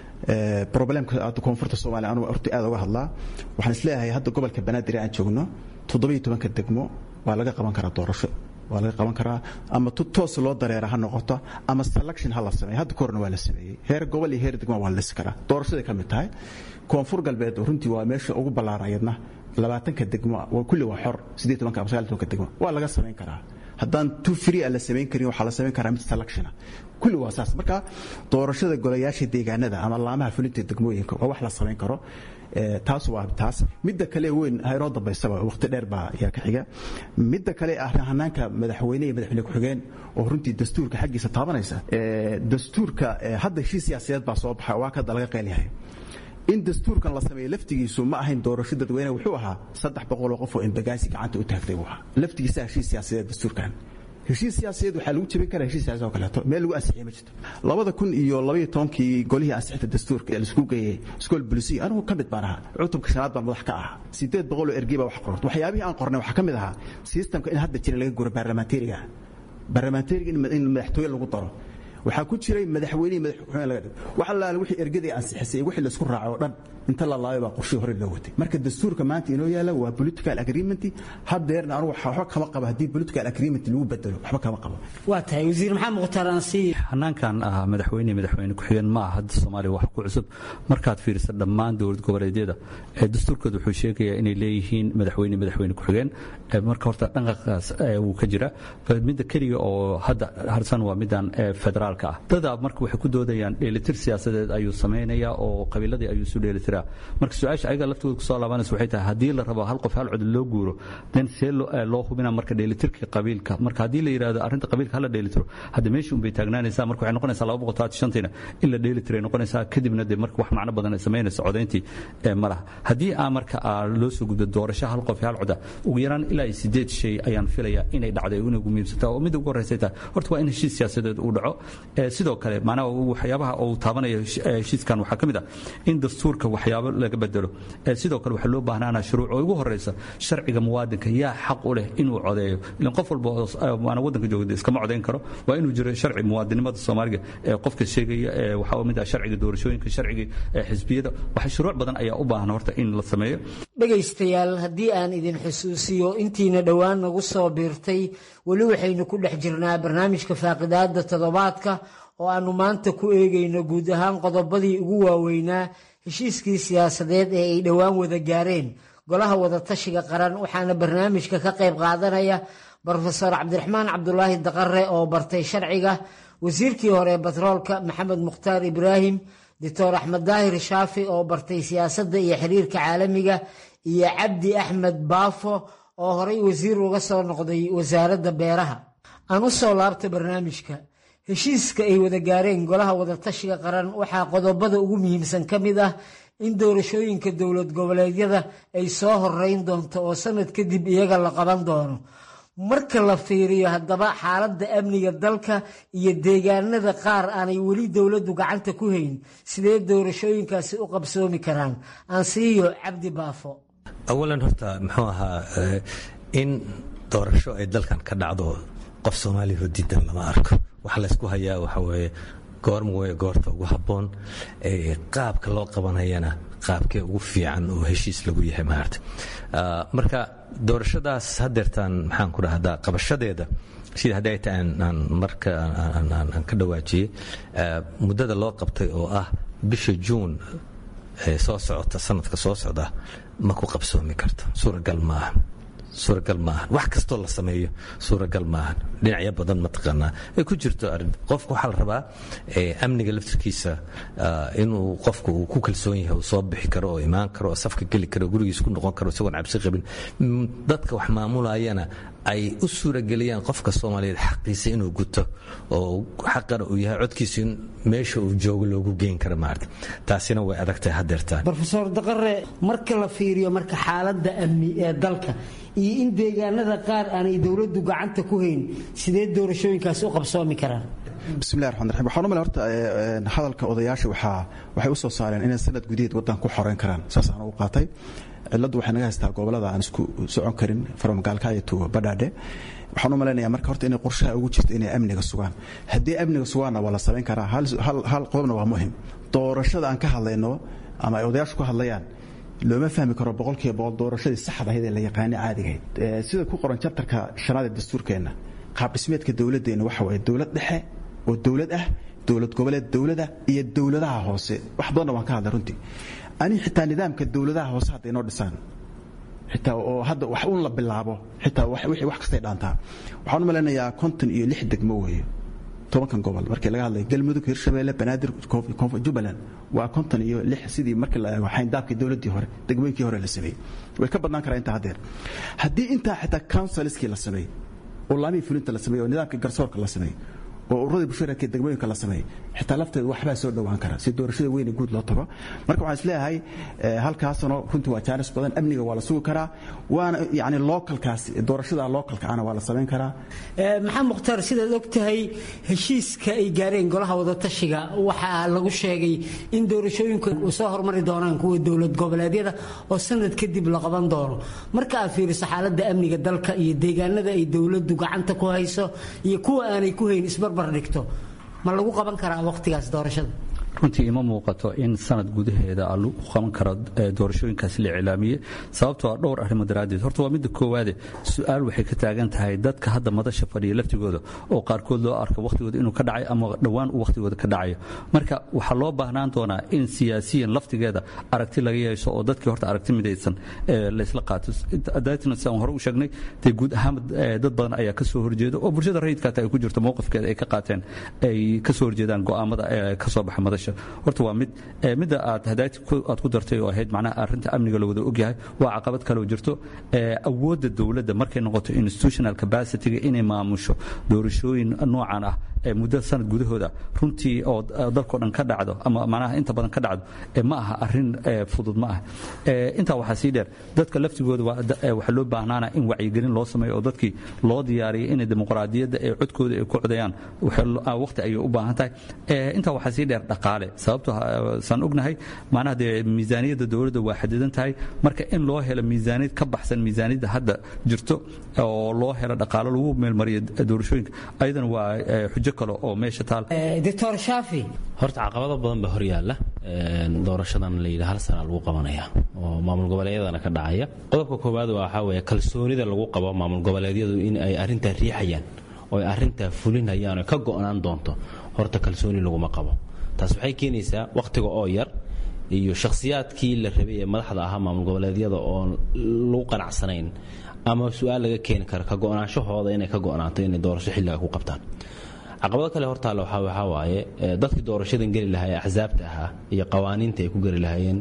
problemka koonfurta soomaaliya anugu horta aad uga hadlaa waxaan isleeyahay hadda gobolka banaadir aan joogno toddobiyo tobanka degmo waa laga qaban karaa doorasho waa laga qaban karaa ama toos loo dareera ha noqoto ama selection ha la sameeyo hadda korna waa la sameeyey heer gobol iyo heer degmo waa la lisi karaa doorashaday ka mid tahay koonfur galbeed runtii waa meesha ugu ballaaran ayadna labaatanka degmo kulli waa xor siddeed tobanka ama sagaal tobanka degmo waa laga samayn karaa haddaan tu free a la samayn karin waxaa la samayn karaa mid selectiona kulli waa saas marka doorashada golayaasha deegaanada ama laamaha fulinta degmooyinka waa wax la samayn karo taas waa taas midda kale weyn haynoo dambaysaba waqti dheer baa ayaa ka xiga midda kale ah hanaanka madaxweyne iyo madaxweyne ku-xigeen oo runtii dastuurka xaggiisa taabanaysa dastuurka hadda heshiis siyaasadeed baa soo baxa waa kada laga qeylyahay in dastuurkan la sameeyo laftigiisu ma ahayn doorasho dadweyne wuxuu ahaa saddex boqoloo qof oo embagaasi gacanta u taagtay buu ahaa laftigiisa heshiis siyaasadeed dastuurkan heshiis siyaasadeed waxaa lagu jebin karaa heshiis siyaasadeed oo kaleeto meel lagu ansixiyay ma jirto labada kun iyo labaiyo tobankii golihii ansixinta dastuurka ee laisku geeyey iskool bulisiya anigu ka mid baan ahaa cutubka shanaad baan madax ka ahaa sideed boqol oo ergey baa wax qorta waxyaabihii aan qornay waxaa ka mid ahaa sistamka in hadda jira laga guro baarlamaanteriga baarlamaanteriga in madaxtooye lagu daro waxaa ku jiray madaxweynihii madaxweyne laga dhigo wax allaale wixii ergadii ansixisay wixii la isku raacay oo dhan inta la laabay baa qorshihii hore loo watay marka dastuurka maanta inoo yaala waa political agreement haddeerna anugu waxba kama qabo haddii political agreement lagu bedelo waxba kama qabo waa tahay wasiir maxamed mukhtaar aansiiye hanaankan ah madaxweyne madaxweyne ku-xigeen ma aha hadda soomaaliya wax ku cusub markaad fiiriso dhammaan dowlad goboleedyada ee dastuurkooda wuxuu sheegayaa inay leeyihiin madaxweyne madaxweyne ku-xigeen marka horta dhanqaqaas wuu ka jira midda keliga oo hadda harsan waa middan federaal dada marka waxay ku doodayaan dheelitir siyaasadeed ayuu samaynayaa oo qabiiladii ayuu isu dheelitiraa marka su-aasha ayaga laftooda kusoo laabanaysa waxay tahay haddii la rabo hal qof hal cod loo guuro den see loo hubina marka dheelitirka qabiilka marka haddii la yidhahdo arrinta qabiilka hala dheelitiro hadda meeshii unbay taagnaanaysaa marka waxay noqonaysaa laba boqol todobaatan shantiina in la dheelitiray noqonaysaa kadibna dee marka wax macno badan ay samaynaysa codayntii ma laha haddii aa marka loo soo gudbo doorasho hal qof hal coda ugu yaraan ilaa sideed shay ayaan filayaa inay dhacday inay ugu muhiimsantaa oo midda ugu horreysay tahay horta waa in heshiis siyaasadeed uu dhaco sidoo kale macnaha waxyaabaha uu taabanayo heshiiskan waxaa ka mid ah in dastuurka waxyaabo laga bedelo sidoo kale waxaa loo baahnaana shuruuc oo ugu horeysa sharciga muwaadinka yaa xaq u leh inuu codeeyo ilan qof walba waana waddanka joogda iskama codayn karo waa inuu jiro sharci muwaadinimada soomaaliga ee qofka sheegaya waxaa mid ah sharciga doorashooyinka sharciga xisbiyada waxa shuruuc badan ayaa u baahan horta in la sameeyo dhegaystayaal haddii aan idin xusuusiyo intiina dhowaan nagu soo biirtay weli waxaynu ku dhex jirnaa barnaamijka faaqidaada toddobaadka oo aannu maanta ku eegayno guud ahaan qodobadii ugu waaweynaa heshiiskii siyaasadeed ee ay dhowaan wada gaareen golaha wadatashiga qaran waxaana barnaamijka ka qayb qaadanaya brofesor cabdiraxmaan cabdulaahi daqare oo bartay sharciga wasiirkii hore batroolka maxamed mukhtaar ibraahim doctor axmed daahir shaafi oo bartay siyaasadda iyo xiriirka caalamiga iyo cabdi axmed baafo oo horay wasiir uga soo noqday wasaaradda beeraha aan u soo laabta barnaamijka heshiiska ay wada gaareen golaha wadatashiga qaran waxaa qodobada ugu muhiimsan ka mid ah in doorashooyinka dowlad goboleedyada ay soo horeyn doonto oo sanad kadib iyaga la qaban doono marka la fiiriyo haddaba xaaladda amniga dalka iyo deegaanada qaar aanay weli dowladdu gacanta ku hayn sidee doorashooyinkaasi u qabsoomi karaan aansiiyo cabdi baafo awalan horta muxuu ahaa in doorasho ay dalkan ka dhacdo qof soomaaliya oo diidan lama arko waxa laysku hayaa waxa weeye goorma wey goorta ugu habboon qaabka loo qabanayana qaabkee ugu fiican oo heshiis lagu yahay maarta marka doorashadaas hadeertaan maxaan ku dhahdaa qabashadeeda sida hadda ay tahay aan marka aan ka dhawaajiyey muddada loo qabtay oo ah bisha juun ee soo socota sanadka soo socda ma ku qabsoomi karto suuragal maaha suuragal maahan wax kastoo la sameeyo suuragal maahan dhinacyo badan mataqaanaa ay ku jirto arrin qofka waxaa la rabaa amniga laftirkiisa inuu qofku uu ku kalsoon yahay uu soo bixi karo oo imaan karo oo safka geli karo gurigiisa ku noqon karo isagoon cabsi qabin dadka wax maamulayana ay u suurageliyaan qofka soomaaliyeed xaqiisa inuu guto oo xaqana uu yahay codkiisa in meesha uu joogo loogu geyn karo maarta taasina way adagtahay hadeertaan rofeor daqare marka la fiiriyo marka xaaladda amni ee dalka iyo in deegaanada qaar aanay dowladdu gacanta ku hayn sidee doorashooyinkaasi u qabsoomi karaan bismillahi raxmaan raxiim waxaan u malay horta hadalka odayaasha waxaa waxay u soo saareen inay sanad gudaheed waddan ku xoreyn karaan saasaan ugu qaatay cilladdu waxay naga haystaa gobollada aan isku socon karin from gaalkacyo to badhaadhe waxaan u malaynayaa marka horta inay qorshaha ugu jirto inay amniga sugaan haddii amniga sugaanna waa la samayn karaa hal qodobna waa muhim doorashada aan ka hadlayno ama ay odayaashu ka hadlayaan looma fahmi karo boqolkiiba boqol doorashadii saxda ahayd ee la yaqaanay caadigahayd sida ku qoran jabtarka shanaad ee dastuurkeenna qaab dhismeedka dowladdeenna waxa waaye dowlad dhexe oo dowlad ah dowlad goboleed dowlada iyo dowladaha hoose wax badanna waan ka hadlay runtii ani xitaa nidaamka dowladaha hoose hadday noo dhisaan xitaa oo hadda wax un la bilaabo xitaa wixii wax kastay dhaantaa waxaan u malaynayaa konton iyo lix degmo weeye tobankan gobol markii laga hadlay galmudug hirshabeelle banaadir jubbaland waa konton iyo lix sidii markii la eego xayndaabkii dowladdii hore degmooyinkii hore la sameeyey way ka badnaan karaa intaa haddeer haddii intaa xitaa councilskii la sameeyey oo laamihii fulinta la sameeyey oo nidaamkii garsoorka la sameeyey oo ururadii bulshooyinka degmooyinka la sameeyey xitaa lafteedu waxbaa soo dhowaan kara si doorashada weyne guud loo tago marka waxaan isleeyahay halkaasano runtii waa jaanis badan amniga waa la sugi karaa waana yani localkaas doorashada localka ana waa la samayn karaa maxamed mukhtaar sidaad og tahay heshiiska ay gaareen golaha wadatashiga waxaa lagu sheegay in doorashooyinku soo hormari doonaan kuwa dowlad goboleedyada oo sanad kadib la qaban doono marka aad fiiriso xaaladda amniga dalka iyo deegaanada ay dowladdu gacanta ku hayso iyo kuwa aanay ku hayn isbarbar dhigto ma lagu qaban karaa wakhtigaas doorashada runtii ima muuqato in sanad gudaheeda lagu qaban karo doorashooyinkaasi la iclaamiyey sababtoo a dhowr arrimo daraaddeed horta waa midda koowaade su-aal waxay ka taagan tahay dadka hadda madasha fadhiya laftigooda oo qaarkood loo arko wakhtigooda inuu ka dhacay ama dhowaan uu wakhtigooda ka dhacayo marka waxaa loo baahnaan doonaa in siyaasiyan laftigeeda aragti laga yeesho oo dadkii horta aragti midaysan laysla qaato daatna sidaan hore u sheegnay dee guud ahaan dad badan ayaa ka soo horjeeda oo bulshada rayidkaata ay ku jirto mowqifkeeda ay ka qaateen ay ka soo horjeedaan go'aamada ka soo baxa madasha horta waa mid midda aad hadaati aad ku dartay oo ahayd macnaha arrinta amniga la wada ogyahay waa caqabad kaloo jirto awoodda dowladda markay noqoto institutional capacityga inay maamusho doorashooyin noocan ah muddo sanad gudahooda runtii oo dalkao dhan ka dhacdo ama macnaha inta badan ka dhacdo ma aha arrin fudud ma ah intaa waxaa sii dheer dadka laftigooda waxaa loo baahnaana in wacyigelin loo sameeyo oo dadkii loo diyaariyo inay dimuqraadiyadda ee codkooda ay ku codayaan waqti ayay u baahan tahay intaa waxaa sii dheer dhaqaale sababto saan ognahay macnaha dee miisaaniyadda dowladda waa xadidan tahay marka in loo helo miisaaniyad ka baxsan miisaaniyadda hadda jirto oo loo helo dhaqaalo lagu meelmariyo doorashooyinka ayadana waa xujo kale oo meesha taal doctor shaafi horta caqabado badan baa horyaalla doorashadan la yidhi hal sana lagu qabanaya oo maamul goboleedyadana ka dhacaya qodobka koowaad waxaa weeye kalsoonida lagu qabo maamul goboleedyadu in ay arrintaa riixayaan oo ay arrintaa fulinayaan oo ka go'naan doonto horta kalsooni laguma qabo taas waxay keenaysaa wakhtiga oo yar iyo shakhsiyaadkii la rabay ee madaxda ahaa maamul goboleedyada oon lagu qanacsanayn ama su-aal laga keeni karo ka go'naanshahooda inay ka go'naato inay doorasho xilliga ku qabtaan caqabado kale hortaalla waxaa waaye dadkii doorashadan geli lahaa ee axsaabta ahaa iyo qawaaniinta ay ku geli lahaayeen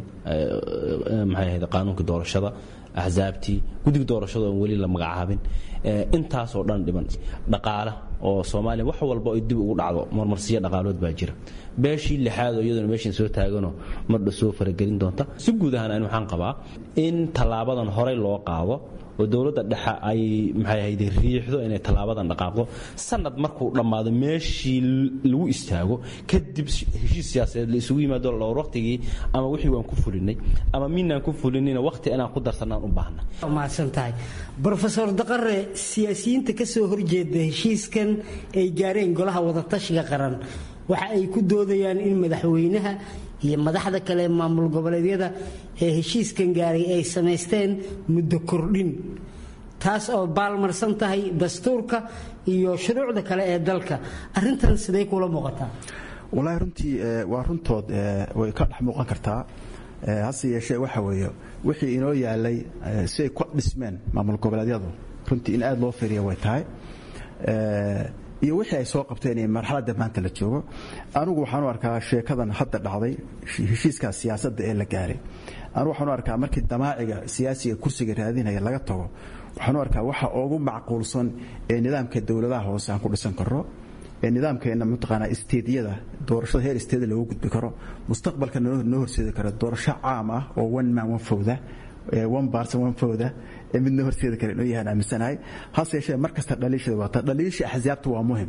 maxay ahayd qaanuunkii doorashada axsaabtii guddiga doorashada oon weli la magacaabin intaasoo dhan dhiban dhaqaala oo soomaaliya wax walba ay dib ugu dhacdo marmarsiyo dhaqaalood baa jira beeshii lixaad oo iyaduna meeshan soo taaganoo mardha soo faragelin doonta si guud ahaan ani waxaan qabaa in tallaabadan horey loo qaado oo dowladda dhexe ay maxay ahayde riixdo inay tallaabadan dhaqaaqdo sanad markuu dhammaado meeshii lagu istaago kadib heshiis siyaasadeed la isugu yimaado dhowr waqtigii ama wixii waan ku fulinay ama minaan ku fulinina waqti inaan ku darsanaan u baahna mahadsan tahay brofesor daqare siyaasiyiinta ka soo horjeeda heshiiskan ay gaareen golaha wadatashiga qaran waxa ay ku doodayaan in madaxweynaha iyo madaxda kale maamul goboleedyada ee heshiiskan gaaray ay samaysteen muddo kordhin taas oo baalmarsan tahay dastuurka iyo shuruucda kale ee dalka arintan sidee kula muuqataa wallaahi runtii waa runtood way ka dhex muuqan kartaa hase yeeshee waxa weeye wixii inoo yaalay si ay ku dhismeen maamul goboleedyadu runtii in aad loo fiiriya way tahay iyo wixii ay soo qabteen ee marxaladda maanta la joogo anugu waxaan u arkaa sheekadan hadda dhacday heshiiskaas siyaasadda ee la gaaray anugu waxaan u arkaa markii damaaciga siyaasiga kursiga raadinaya laga tago waxaan u arkaa waxa ugu macquulsan ee nidaamka dowladaha hoose aan ku dhisan karno ee nidaamkeena mataqaanaa isteediyada doorashada heer isteeda loogu gudbi karo mustaqbalka noo horseedi karo doorasho caam ah oo one man one fowda one person one fowda ee midna horseedi kara inuu yahaan aaminsanahay hase yeeshee mar kasta dhaliishada waata dhaliisha axsaabta waa muhim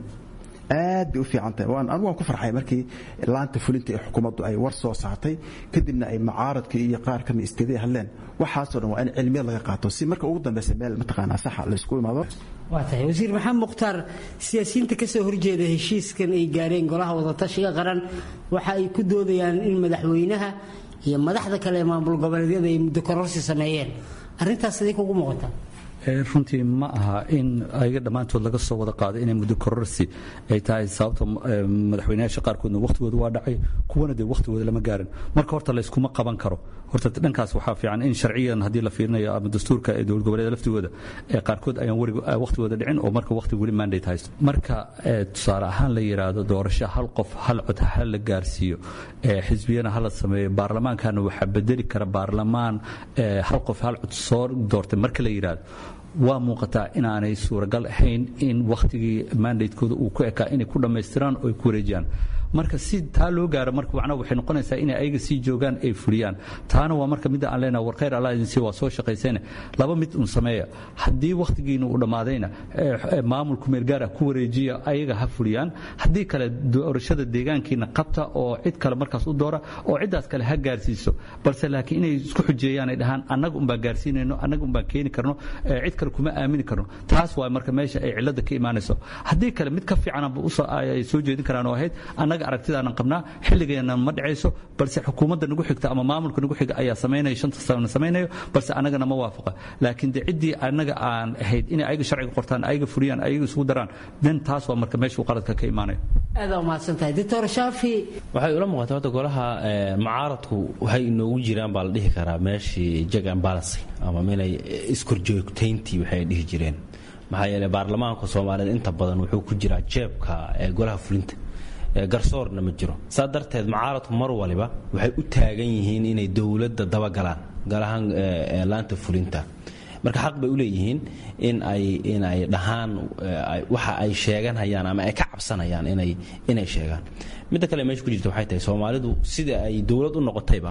aad bay u fiican tahay waan anigu waan ku farxay markii laanta fulinta ee xukuumaddu ay war soo saartay kadibna ay mucaaradkii iyo qaar kamid isteedaya hadleen waxaasoo dhan waa in cilmiyad laga qaato si marka ugu dambeysa meel mataqaanaa saxa la isku imaado waa tahay wasiir maxamed mukhtaar siyaasiyiinta ka soo horjeeda heshiiskan ay gaareen golaha wadatashiga qaran waxa ay ku doodayaan in madaxweynaha iyo madaxda kale ee maamul goboleedyada ay muddo kororsi sameeyeen arrintaas sidee kugu muuqataa runtii ma aha in ayaga dhammaantood laga soo wada qaado inay muddo kororsi ay tahay sababta madaxweynayaasha qaarkoodna wakhtigooda waa dhacay kuwana dee wakhtigooda lama gaarin marka horta layskuma qaban karo horta dhankaas waxaa fiican in sharciyan haddii la fiirinayo ama dastuurka ee dowlad goboleeda laftigooda ee qaarkood ayaan welig wakhtigooda dhicin oo marka wakhti weli mandate haysto marka tusaale ahaan la yidhaahdo doorasho hal qof hal cod ha la gaarsiiyo xisbiyana ha la sameeyo baarlamaankana waxaa bedeli kara baarlamaan hal qof hal cod soo doortay marka la yidhaahdo waa muuqataa inaanay suuragal ahayn in wakhtigii mandatekooda uu ku ekaa inay ku dhammaystiraan oo ay ku wareejiyaan marka si taa loo gaaro marka macnaha waxay noqonaysaa inay ayaga sii joogaan ay fuliyaan taana waa marka midda aan leenahay war khayr allah idin sii waa soo shaqaysayne laba mid un sameeya haddii wakhtigiina uu dhammaadayna maamulku meelgaara ku wareejiya ayaga ha fuliyaan haddii kale doorashada deegaankiina qabta oo cid kale markaas u doora oo ciddaas kale ha gaarsiiso balse laakiin inay isku xujeeyaan ay dhahaan annaga unbaan gaarsiinayno annaga unbaan keeni karno cid kale kuma aamini karno taas waa marka meesha ay cilada ka imaanayso haddii kale mid ka fiicanba ay soo jeedin karaan oo ahayd annaga aragtidaanan qabnaa xilligeena ma dhacayso balse xukuumadda nagu xigta ama maamulka nagu xiga ayaa samaynaya shanta sana samaynayo balse annagana ma waafaqa laakiin de ciddii annaga aan ahayd inay ayaga sharciga qortaan ayaga fuliyaan ayaga isugu daraan den taas waa marka meesha uu qaladka ka imaanayo aada umahadsan tahay doctor shaafi waxay ula muuqataa horta golaha mucaaradku waxay inoogu jiraan baa la dhihi karaa meeshii jag and balance ama inay iskorjoogtayntii waxay dhihi jireen maxaa yeelay baarlamaanka soomaaliyeed inta badan wuxuu ku jiraa jeebka golaha fulinta garsoorna ma jiro saa darteed mucaaradku mar waliba waxay u taagan yihiin inay dowladda dabagalaan galahaan laanta fulinta marka xaq bay u leeyihiin in ay inay dhahaan waxa ay sheeganhayaan ama ay ka cabsanayaan inay inay sheegaan midda kale meesha ku jirta waxay tahay soomaalidu sida ay dowlad u noqotayba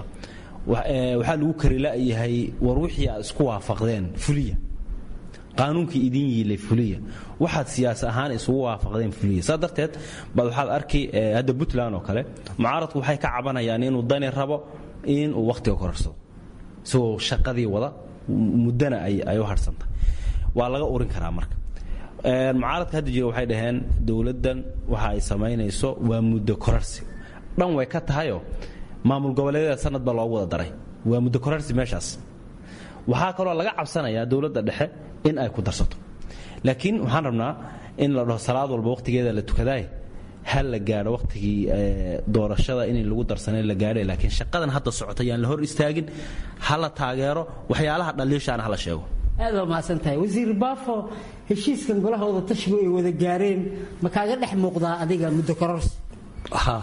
waxaa lagu kari la'yahay war wixii aad isku waafaqdeen fuliya qaanuunkii idin yiilay fuliya waxaad siyaas ahaan isugu waafaqdeen fuliya saa darteed baad waxaad arki hadda puntland oo kale mucaaradku waxay ka cabanayaan inuu dani rabo in uu wakhtiga korarsado isagoo shaqadii wada muddana ay u harhsantay waa laga urin karaa marka mucaaradka hadda jira waxay dhaheen dowladdan waxa ay samaynayso waa muddo korarsi dhan way ka tahayoo maamul goboleedyada sanad baa loogu wada daray waa muddo korarsi meeshaas waxaa kaloo laga cabsanayaa dowladda dhexe in ay ku darsato laakiin waxaan rabnaa in la dhaho salaad walba wakhtigeeda la tukadaay ha la gaadho wakhtigii doorashada in lagu darsanay la gaadhay laakiin shaqadan hadda socota yaan la hor istaagin ha la taageero waxyaalaha dhaliishaana ha la sheego aad waa mahadsan tahay wasiir baafo heshiiskan golaha wada tashigu ay wada gaareen ma kaaga dhex muuqdaa adiga muddo kororsi ha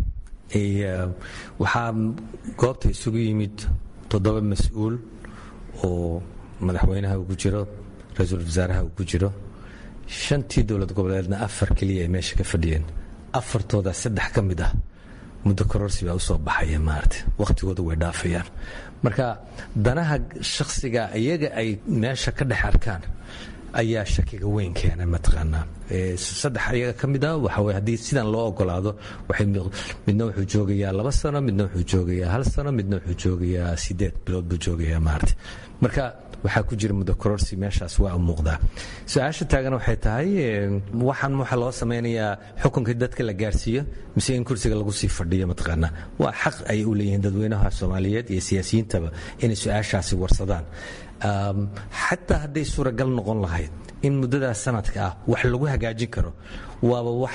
waxaa goobta isugu yimid toddoba mas-uul oo madaxweynaha uu ku jiro ra-iisul wasaaraha uu ku jiro shantii dowlad goboleedna afar keliya ay meesha ka fadhiyeen afartooda saddex ka mid ah muddo kororsi baa usoo baxaya maarata wakhtigooda way dhaafayaan marka danaha shakhsiga iyaga ay meesha ka dhex arkaan ayaa shakiga weyn keena mataqaanaa saddex ayaga ka mid ah waxa weye haddii sidan loo ogolaado waxay midna wuxuu joogayaa laba sano midna wuxuu joogayaa hal sano midna wuxuu joogayaa sideed bilood buu joogayaa maarata marka waxaa ku jira muddo kororsi meeshaas waa u muuqdaa su-aasha taagan waxay tahay waxaan waxa loo samaynayaa xukunkii dadka la gaarsiiyo mise in kursiga lagu sii fadhiyo mataqaanaa waa xaq ay u leeyihiin dadweynaha soomaaliyeed iyo siyaasiyiintaba inay su-aashaasi warsadaan xataa hadday suuragal noqon lahayd in muddadaas sanadka ah wax lagu hagaajin karo waaba wax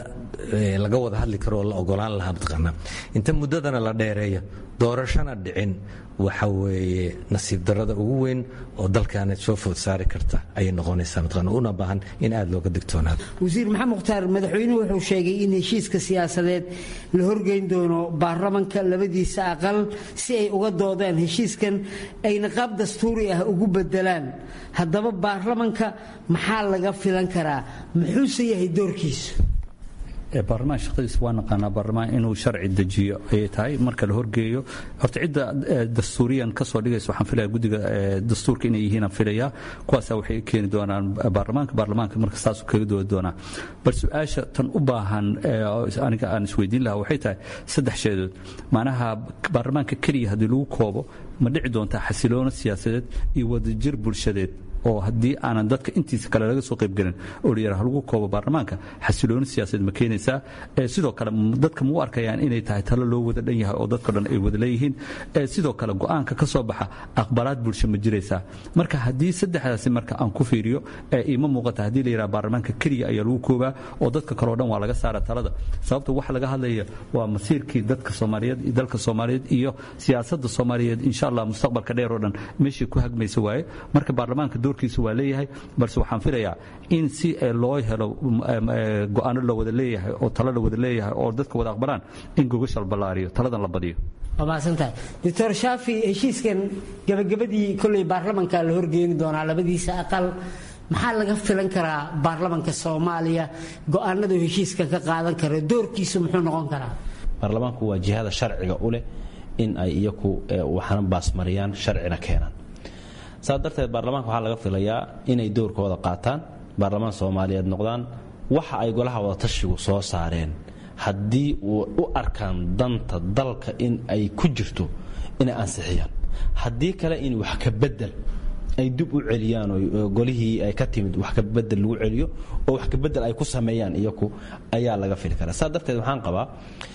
laga wada hadli karo oo la ogolaan lahaa mataqaanaa inta muddadana la dheereeyo doorashana dhicin waxa weeye nasiib darrada ugu weyn oo dalkaana soo food saari karta ayay noqonaysaa mataqaana una baahan in aada looga digtoonaado wasiir maxamed mukhtaar madaxweynuhu wuxuu sheegay in heshiiska siyaasadeed la horgeyn doono baarlamanka labadiisa aqal si ay uga doodaan heshiiskan ayna qaab dastuuri ah ugu bedelaan haddaba baarlamanka maxaa laga filan karaa muxuuse yahay doorkiisu baarlamaan shaqadiisa waa naqaanaa baarlamaan inuu sharci dejiyo ayay tahay marka la horgeeyo horta cidda dastuuriyan kasoo dhigaysa waxaan filaya guddiga dastuurka inay yihiin aan filaya kuwaasa waxay keeni doonaan baarlamaanka baarlamaanka marka saasuu kaga doodi doonaa bal su-aasha tan u baahan aniga aan isweydiin lahaa waxay tahay saddex sheedood macnaha baarlamaanka keliya haddii lagu koobo ma dhici doontaa xasiloono siyaasadeed iyo wadajir bulshadeed oo haddii aanan dadka intiisa kale laga soo qaybgelin oo layidhaha lagu koobo baarlamaanka xasilooni siyaasadeed ma keenaysaa sidoo kale dadka ma u arkayaan inay tahay talo loo wada dhan yahay oo dadko dhan ay wada leeyihiin sidoo kale go-aanka ka soo baxa aqbalaad bulsho ma jiraysaa marka haddii saddexdaasi marka aan ku fiiriyo ima muuqata haddii la yidhaha baarlamaanka keliya ayaa lagu koobaa oo dadka kaleo dhan waa laga saara talada sababta waxa laga hadlaya waa masiirkii dadka soomaaliyeed iyo dalka soomaaliyeed iyo siyaasadda soomaaliyeed insha allah mustaqbalka dheer oo dhan meeshii ku hagmaysa waaye marka baarlamaanka doorkiisa waa leeyahay balse waxaan filayaa in si loo helo go-aano la wada leeyahay oo talo la wada leeyahay oo dadka wada aqbalaan in gogasha la ballaariyo taladan la badiyo waa mahadsantahay doctor shaafi heshiiskan gabagabadii kolley baarlamanka la horgeeni doonaa labadiisa aqal maxaa laga filan karaa baarlamanka soomaaliya go-aanadu heshiiskan ka qaadan kara doorkiisu muxuu noqon karaa baarlamaanku waa jihada sharciga u leh in ay iyaku waxna baasmariyaan sharcina keenaan saas darteed baarlamaanka waxaa laga filayaa inay doorkooda qaataan baarlamaan soomaaliyeed noqdaan waxa ay golaha wadatashigu soo saareen haddii u arkaan danta dalka in ay ku jirto inay ansixiyaan haddii kale in wax ka bedel ay dib u celiyaan oo golihii ay ka timid wax ka bedel lagu celiyo oo wax ka bedel ay ku sameeyaan iyaku ayaa laga fili karaa saas darteed waxaan qabaa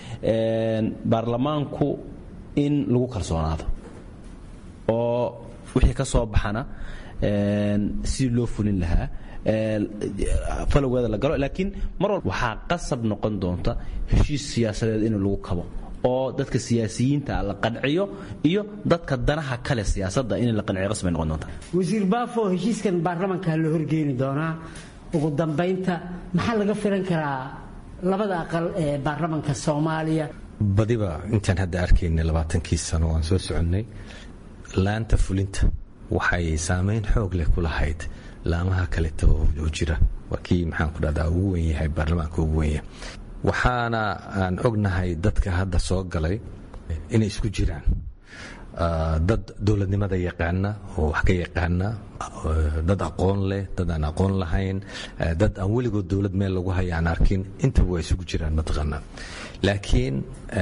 baarlamaanku in lagu kalsoonaado oo wixii ka soo baxana sidii loo fulin lahaa falowgeeda la galo laakiin mar walba waxaa qasab noqon doonta heshiis siyaasadeed in lagu kabo oo dadka siyaasiyiinta la qanciyo iyo dadka danaha kale siyaasadda in la qanciyo qasbay noqon doonta wasiir baafo heshiiskan baarlamanka la horgeeni doonaa ugu dambaynta maxaa laga filan karaa labada aqal ee baarlamanka soomaaliya badiba intaan hadda arkaynay labaatankii sano waan soo soconnay laanta fulinta waxay saamayn xoog leh ku lahayd laamaha kaleta oo jira waa kii maxaan ku dhahdaa ugu wen yahay baarlamaanka ugu wenyahay waxaana aan ognahay dadka hadda soo galay inay isku jiraan dad dowladnimada yaqaana oo wax ka yaqaana dad aqoon leh dad aan aqoon lahayn dad aan weligood dowlad meel lagu haya aan arkin intaba waa isugu jiraan mataqaanaa laakiin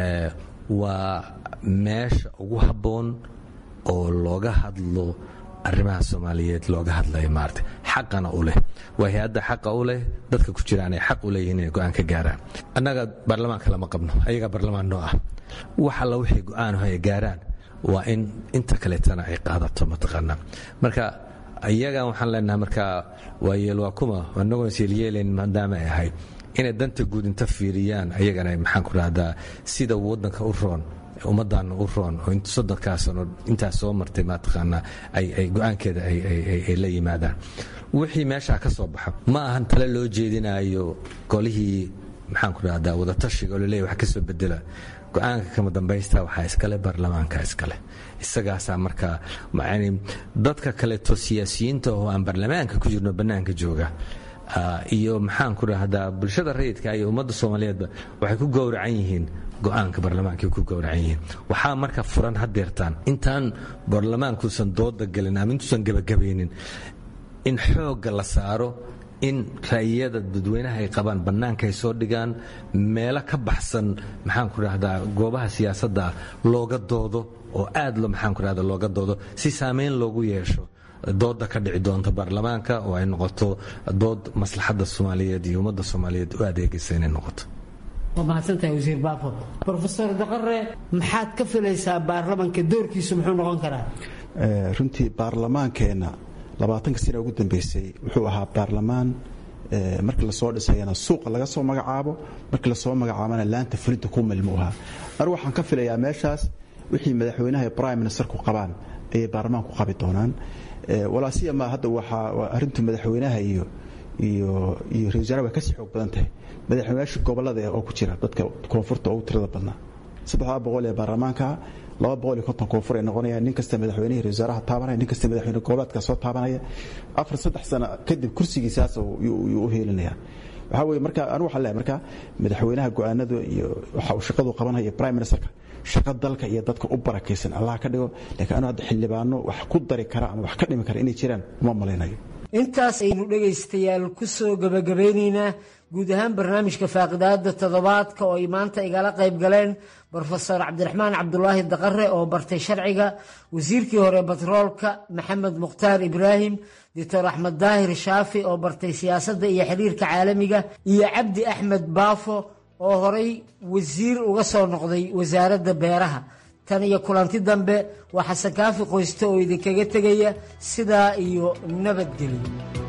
waa meesha ugu habboon oo looga hadlo arrimaha soomaaliyeed looga hadlayo maarata xaqana u leh waa hay-adda xaqa u leh dadka ku jiraan ay xaq u leeyihiin inay go-aan ka gaaraan annaga baarlamaanka lama qabno ayagaa baarlamaan noo ah wax alla waxay go-aanho ay gaaraan waa in inta kaleetana ay qaadato mataqaanaa marka iyagan waxaan leenahay marka waa yeel waa kuma annagoon isyeelyeelayn maadaama ay ahayd inay danta guud inta fiiriyaan ayagana maxaan ku rahdaa sida waddanka u roon ummaddan u roon oo soddonkaa sano intaas soo martay mataqaanaa ay go-aankeeda ay la yimaadaan wixii meeshaa ka soo baxa ma ahan tale loo jeedinayo golihii maxaan ku rahdaa wadatashiga oo laleeyahy wax ka soo bedela go-aanka kama dambaysta waxaa iskale baarlamaanka iskale isagaasaa markaa dadka kaleeto siyaasiyiinta oo aan baarlamaanka ku jirno bannaanka jooga iyo maxaan ku dhahdaa bulshada rayidka iyo ummadda soomaaliyeedba waxay ku gowracan yihiin go-aanka baarlamaanka ku gowracan yihiin waxaa marka furan hadeertaan intaan baarlamaankuusan dooda gelin ama intuusan gebagabaynin in xoogga la saaro in ra'yiyada dadweynaha ay qabaan bannaanka ay soo dhigaan meelo ka baxsan maxaan ku dhahdaa goobaha siyaasadda looga doodo oo aad lo maxaan ku dhahda looga doodo si saameyn loogu yeesho dooda ka dhici doonta baarlamaanka oo ay noqoto dood maslaxadda soomaaliyeed iyo ummadda soomaaliyeed u adeegaysa inay noqoto waa mahadsantahay wasiir baafo rofeor daqare maxaad ka filaysaa baarlamanka doorkiisu muxuu noqon karaa runtii baarlamaankeenna labaatanka sana ugu dambeysay wuxuu ahaa baarlamaan markii lasoo dhisayana suuqa laga soo magacaabo markii lasoo magacaabana laanta fulinta ku milmu ahaa anigu waxaan ka filayaa meeshaas wixii madaxweynaha iyo prime ministerku qabaan ayay baarlamaanku qabi doonaan walaasiyama hadda waxaa arintu madaxweynaha iyo iyo iyo ra wasaaraha way kasii xoog badan tahay madaxweynayaasha gobolada oo ku jira dadka koonfurta ugu tirada badnaa saddexdaa boqol ee baarlamaanka laba boqol iyo konton koonfur ay noqonayaan nin kasta madaxweynihii ra wasaaraha taabanaya nin kasta madaxweyne goboleedka soo taabanaya afar saddex sano kadib kursigiisaas yuu u heelinaya waxaa weye marka anigu waxaan leeyahay marka madaxweynaha go-aanada iyo waxa uu shaqadu qabanaya iyo prime ministerka shaqo dalka iyo dadka u barakaysan allah ka dhigo laakiin anu hadda xildhibaano wax ku dari kara ama wax ka dhimi kara inay jiraan uma malaynayo intaas aynu dhegaystayaal ku soo gebagabeynaynaa guud ahaan barnaamijka faaqidaada toddobaadka oo ay maanta igala qayb galeen brofesor cabdiraxmaan cabdulaahi daqare oo bartay sharciga wasiirkii hore batroolka maxamed mukhtaar ibraahim doctor axmed daahir shaafi oo bartay siyaasadda iyo xiriirka caalamiga iyo cabdi axmed baafo oo horay wasiir uga soo noqday wasaaradda beeraha tan iyo kulanti dambe waa xasan kaafi qoyste oo idinkaga tegaya sidaa iyo nabadgelyo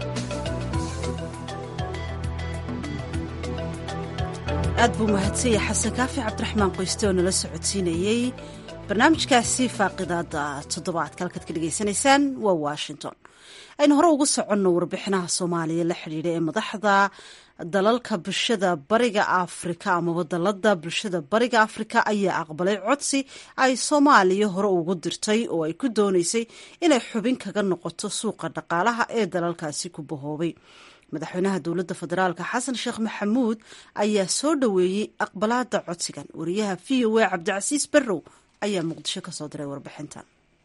aad buu mahadsanya xasan kaafi cabdiraxmaan qoyste oo nala socodsiinayey barnaamijkaasi faaqidaada toddobaadka halkaad ka dhegaysanaysaan waa washington aynu hore ugu soconno warbixinaha soomaaliya la xidhiidha ee madaxda dalalka bulshada bariga afrika amaba dalada bulshada bariga afrika ayaa aqbalay codsi ay soomaaliya hore ugu dirtay oo ay ku dooneysay inay xubin kaga noqoto suuqa dhaqaalaha ee dalalkaasi ku bahoobay madaxweynaha dowladda federaalk xasan sheekh maxamuud ayaa soo dhoweeyey aqbalaada codsigan wariyaha v o a cabdicasiis barrow ayaa muqdisho kasoo diray warbixintan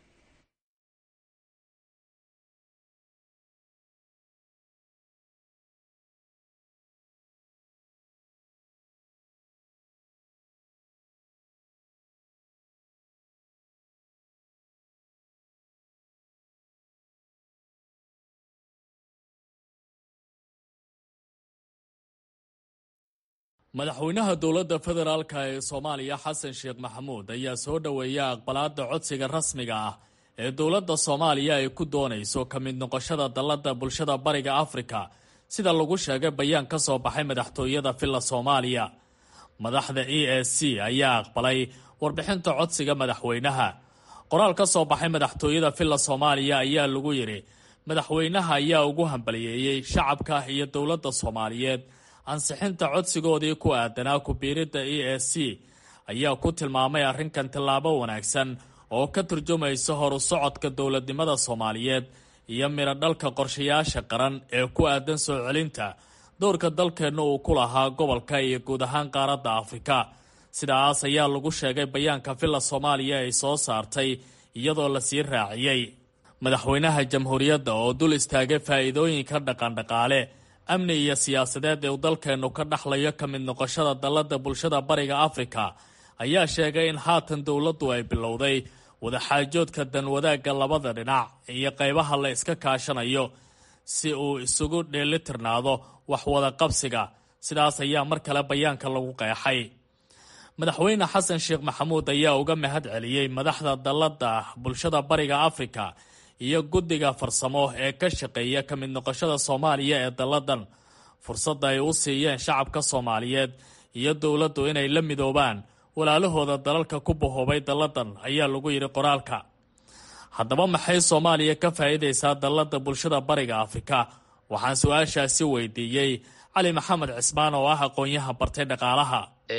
madaxweynaha dowladda federaalka ee soomaaliya xasan sheekh maxamuud ayaa soo dhoweeya aqbalaada codsiga rasmiga ah ee dowladda soomaaliya ay ku doonayso ka mid noqoshada dalladda bulshada bariga afrika sida lagu sheegay bayaan ka soo baxay madaxtooyada villa soomaaliya madaxda e a c ayaa aqbalay warbixinta codsiga madaxweynaha qoraal ka soo baxay madaxtooyada villa soomaaliya ayaa lagu yidhi madaxweynaha ayaa ugu hambaliyeeyey shacabka iyo dowladda soomaaliyeed ansixinta codsigoodii ku aadanaa ku-biiridda e a c ayaa ku tilmaamay arrinkan tallaabo wanaagsan oo ka turjumaysa horu socodka dowladnimada soomaaliyeed iyo midho dhalka qorshayaasha qaran ee ku aadan soo celinta dowrka dalkeenna uu ku lahaa gobolka iyo guud ahaan qaaradda afrika sidaas ayaa lagu sheegay bayaanka villa soomaaliya ay soo saartay iyadoo lasii raaciyey madaxweynaha jamhuuriyadda oo dul istaagay faa'iidooyinka dhaqandhaqaale amni iyo siyaasadeed ee uu dalkeennu ka dhaxlayo ka mid noqoshada dalladda bulshada bariga afrika ayaa sheegay in haatan dowladdu ay bilowday wadaxaajoodka danwadaagga labada dhinac iyo qaybaha la iska kaashanayo si uu isugu dheelitirnaado wax wada qabsiga sidaas ayaa mar kale bayaanka lagu qeexay madaxweyne xasan sheekh maxamuud ayaa uga mahad celiyey madaxda dalladda bulshada bariga afrika iyo guddiga farsamo ee ka shaqeeya ka mid noqoshada soomaaliya ee dalladan fursadda ay u siiyeen shacabka soomaaliyeed iyo dowladdu inay la midoobaan walaalahooda dalalka ku bahoobay dalladan ayaa lagu yidhi qoraalka haddaba maxay soomaaliya ka faa'iidaysaa dalladda bulshada bariga afrika waxaan su-aashaasi weydiiyey cali maxamed cismaan oo ah aqoon-yaha bartay dhaqaalaha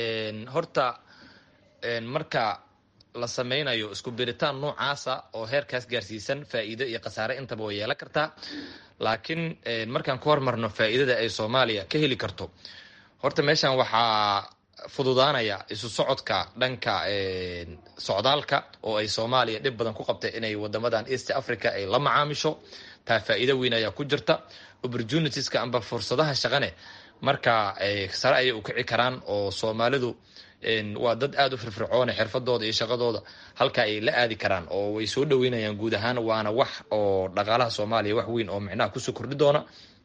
horta marka la sameynayo isku biritaan noocaasa oo heerkaas gaarsiisan faa'iido iyo khasaare intaba way yeelan kartaa laakiin markaan ku hormarno faa'iidada ay soomaaliya ka heli karto horta meeshan waxaa fududaanaya isu socodka dhanka socdaalka oo ay soomaaliya dhib badan ku qabtay inay wadamadan east africa ay la macaamisho taa faa'iido weyn ayaa ku jirta opportunitieska amba fursadaha shaqane marka sare ayay u kici karaan oo soomaalidu waa dad aada u firfircoone xirfadooda iyo shaqadooda halka ay la aadi karaan oo way soo dhaweynayaan guud ahaan waana wax oo dhaqaalaha soomaaliya wax weyn oo micnaha kusoo kordhi doona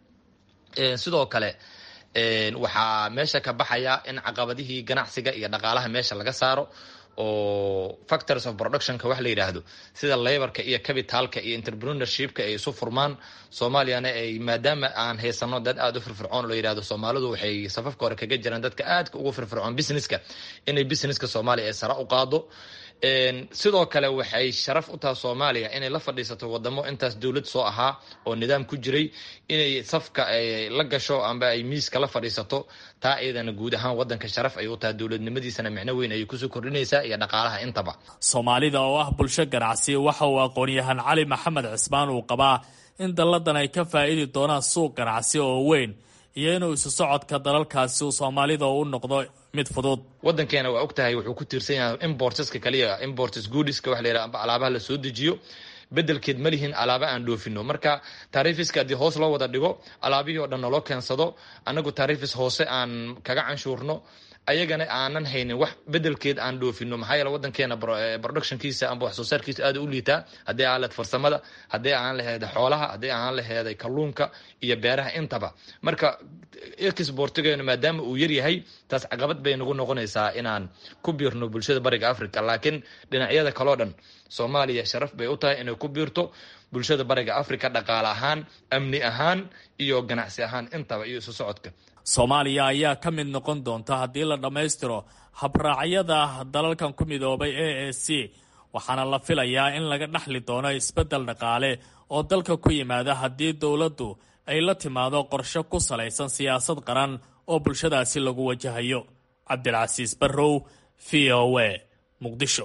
sidoo kale waxaa meesha ka baxaya in caqabadihii ganacsiga iyo dhaqaalaha meesha laga saaro oo factors of productionka wax la yidhaahdo sida laborka iyo capitalka iyo entrepreneurshipka ay isu furmaan soomaaliyana ay maadaama aan haysano dad aada u firfircoon la yidhahdo soomaalidu waxay safafka hore kaga jiraan dadka aadka ugu firfircoon businesska inay businesska soomaaliya ay sare u qaado sidoo kale waxay sharaf u tahay soomaaliya inay la fadhiisato wadamo intaas dowlad soo ahaa oo nidaam ku jiray inay safka la gasho amba ay miiska la fadhiisato taa iyadana guud ahaan wadanka sharaf ay u tahay dowladnimadiisana micno weyn ayay kusoo kordhinaysaa iyo dhaqaalaha intaba soomaalida oo ah bulsho ganacsi waxa uu aqoon-yahan cali maxamed cismaan uu qabaa in dalladan ay ka faa'idi doonaan suuq ganacsi oo weyn iyo inuu isu socodka dalalkaasi uu soomaalida u noqdo mid fudud wadankeena waa og tahay wuxuu ku tiirsan yahay importeska kaliya importes goodiska waxa la yidhaha amba alaabaha la soo dejiyo bedelkeed ma lihin alaaba aan dhoofino marka taarifiska haddii hoos loo wada dhigo alaabihii oo dhan naloo keensado annagu taarifis hoose aan kaga canshuurno ayagana aanan haynin wax bedelkeed aan dhoofino maxaa yeele wadankeena productionkiisa amba wax soo saarkiisa aada u liitaa haddii aan lahed farsamada haddii aan laheeda xoolaha haddii aan laheeday kalluunka iyo beeraha intaba marka exportigeena maadaama uu yaryahay taas caqabad bay nagu noqonaysaa inaan ku biirno bulshada bariga africa laakiin dhinacyada kaleo dhan soomaaliya sharaf bay u tahay inay ku biirto bulshada bariga africa dhaqaale ahaan amni ahaan iyo ganacsi ahaan intaba iyo isu socodka soomaaliya ayaa ka mid noqon doonta haddii la dhammaystiro habraacyada dalalkan ku midoobay a a c waxaana la filayaa in laga dhexli doono isbeddel dhaqaale oo dalka ku yimaada haddii dowladdu ay la timaado qorshe ku salaysan siyaasad qaran oo bulshadaasi lagu wajahayo cabdilcasiis barrow v o a muqdisho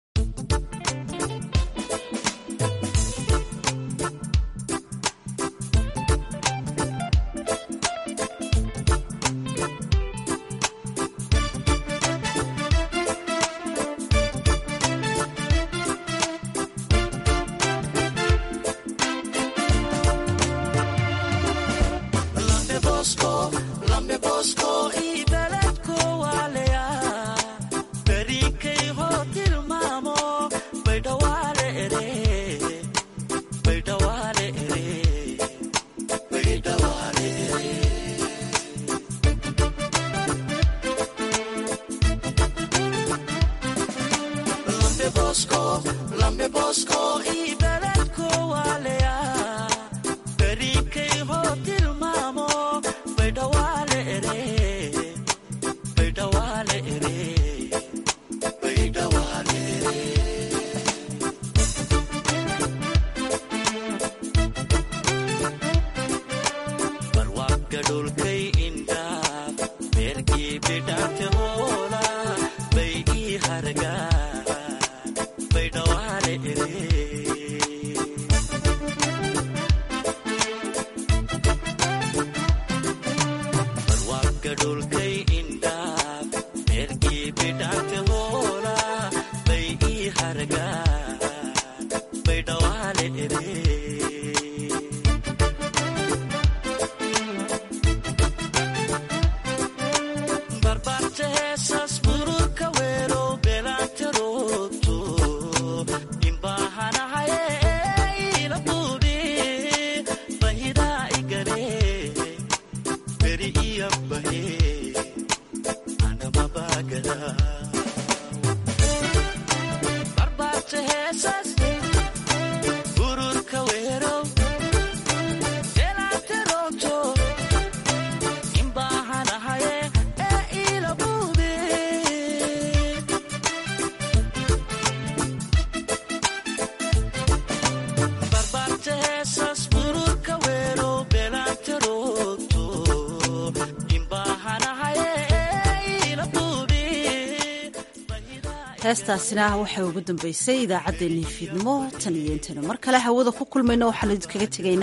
heestaasina waxay ugu dambeysay idaacaddeenii fiidnimo tan iyo intaynu mar kale hawada ku kulmayno waxaanu idinkaga tegaynaa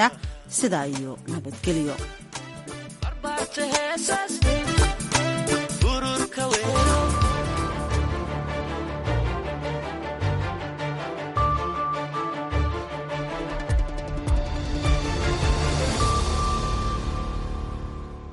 sidaa iyo nabadgelyo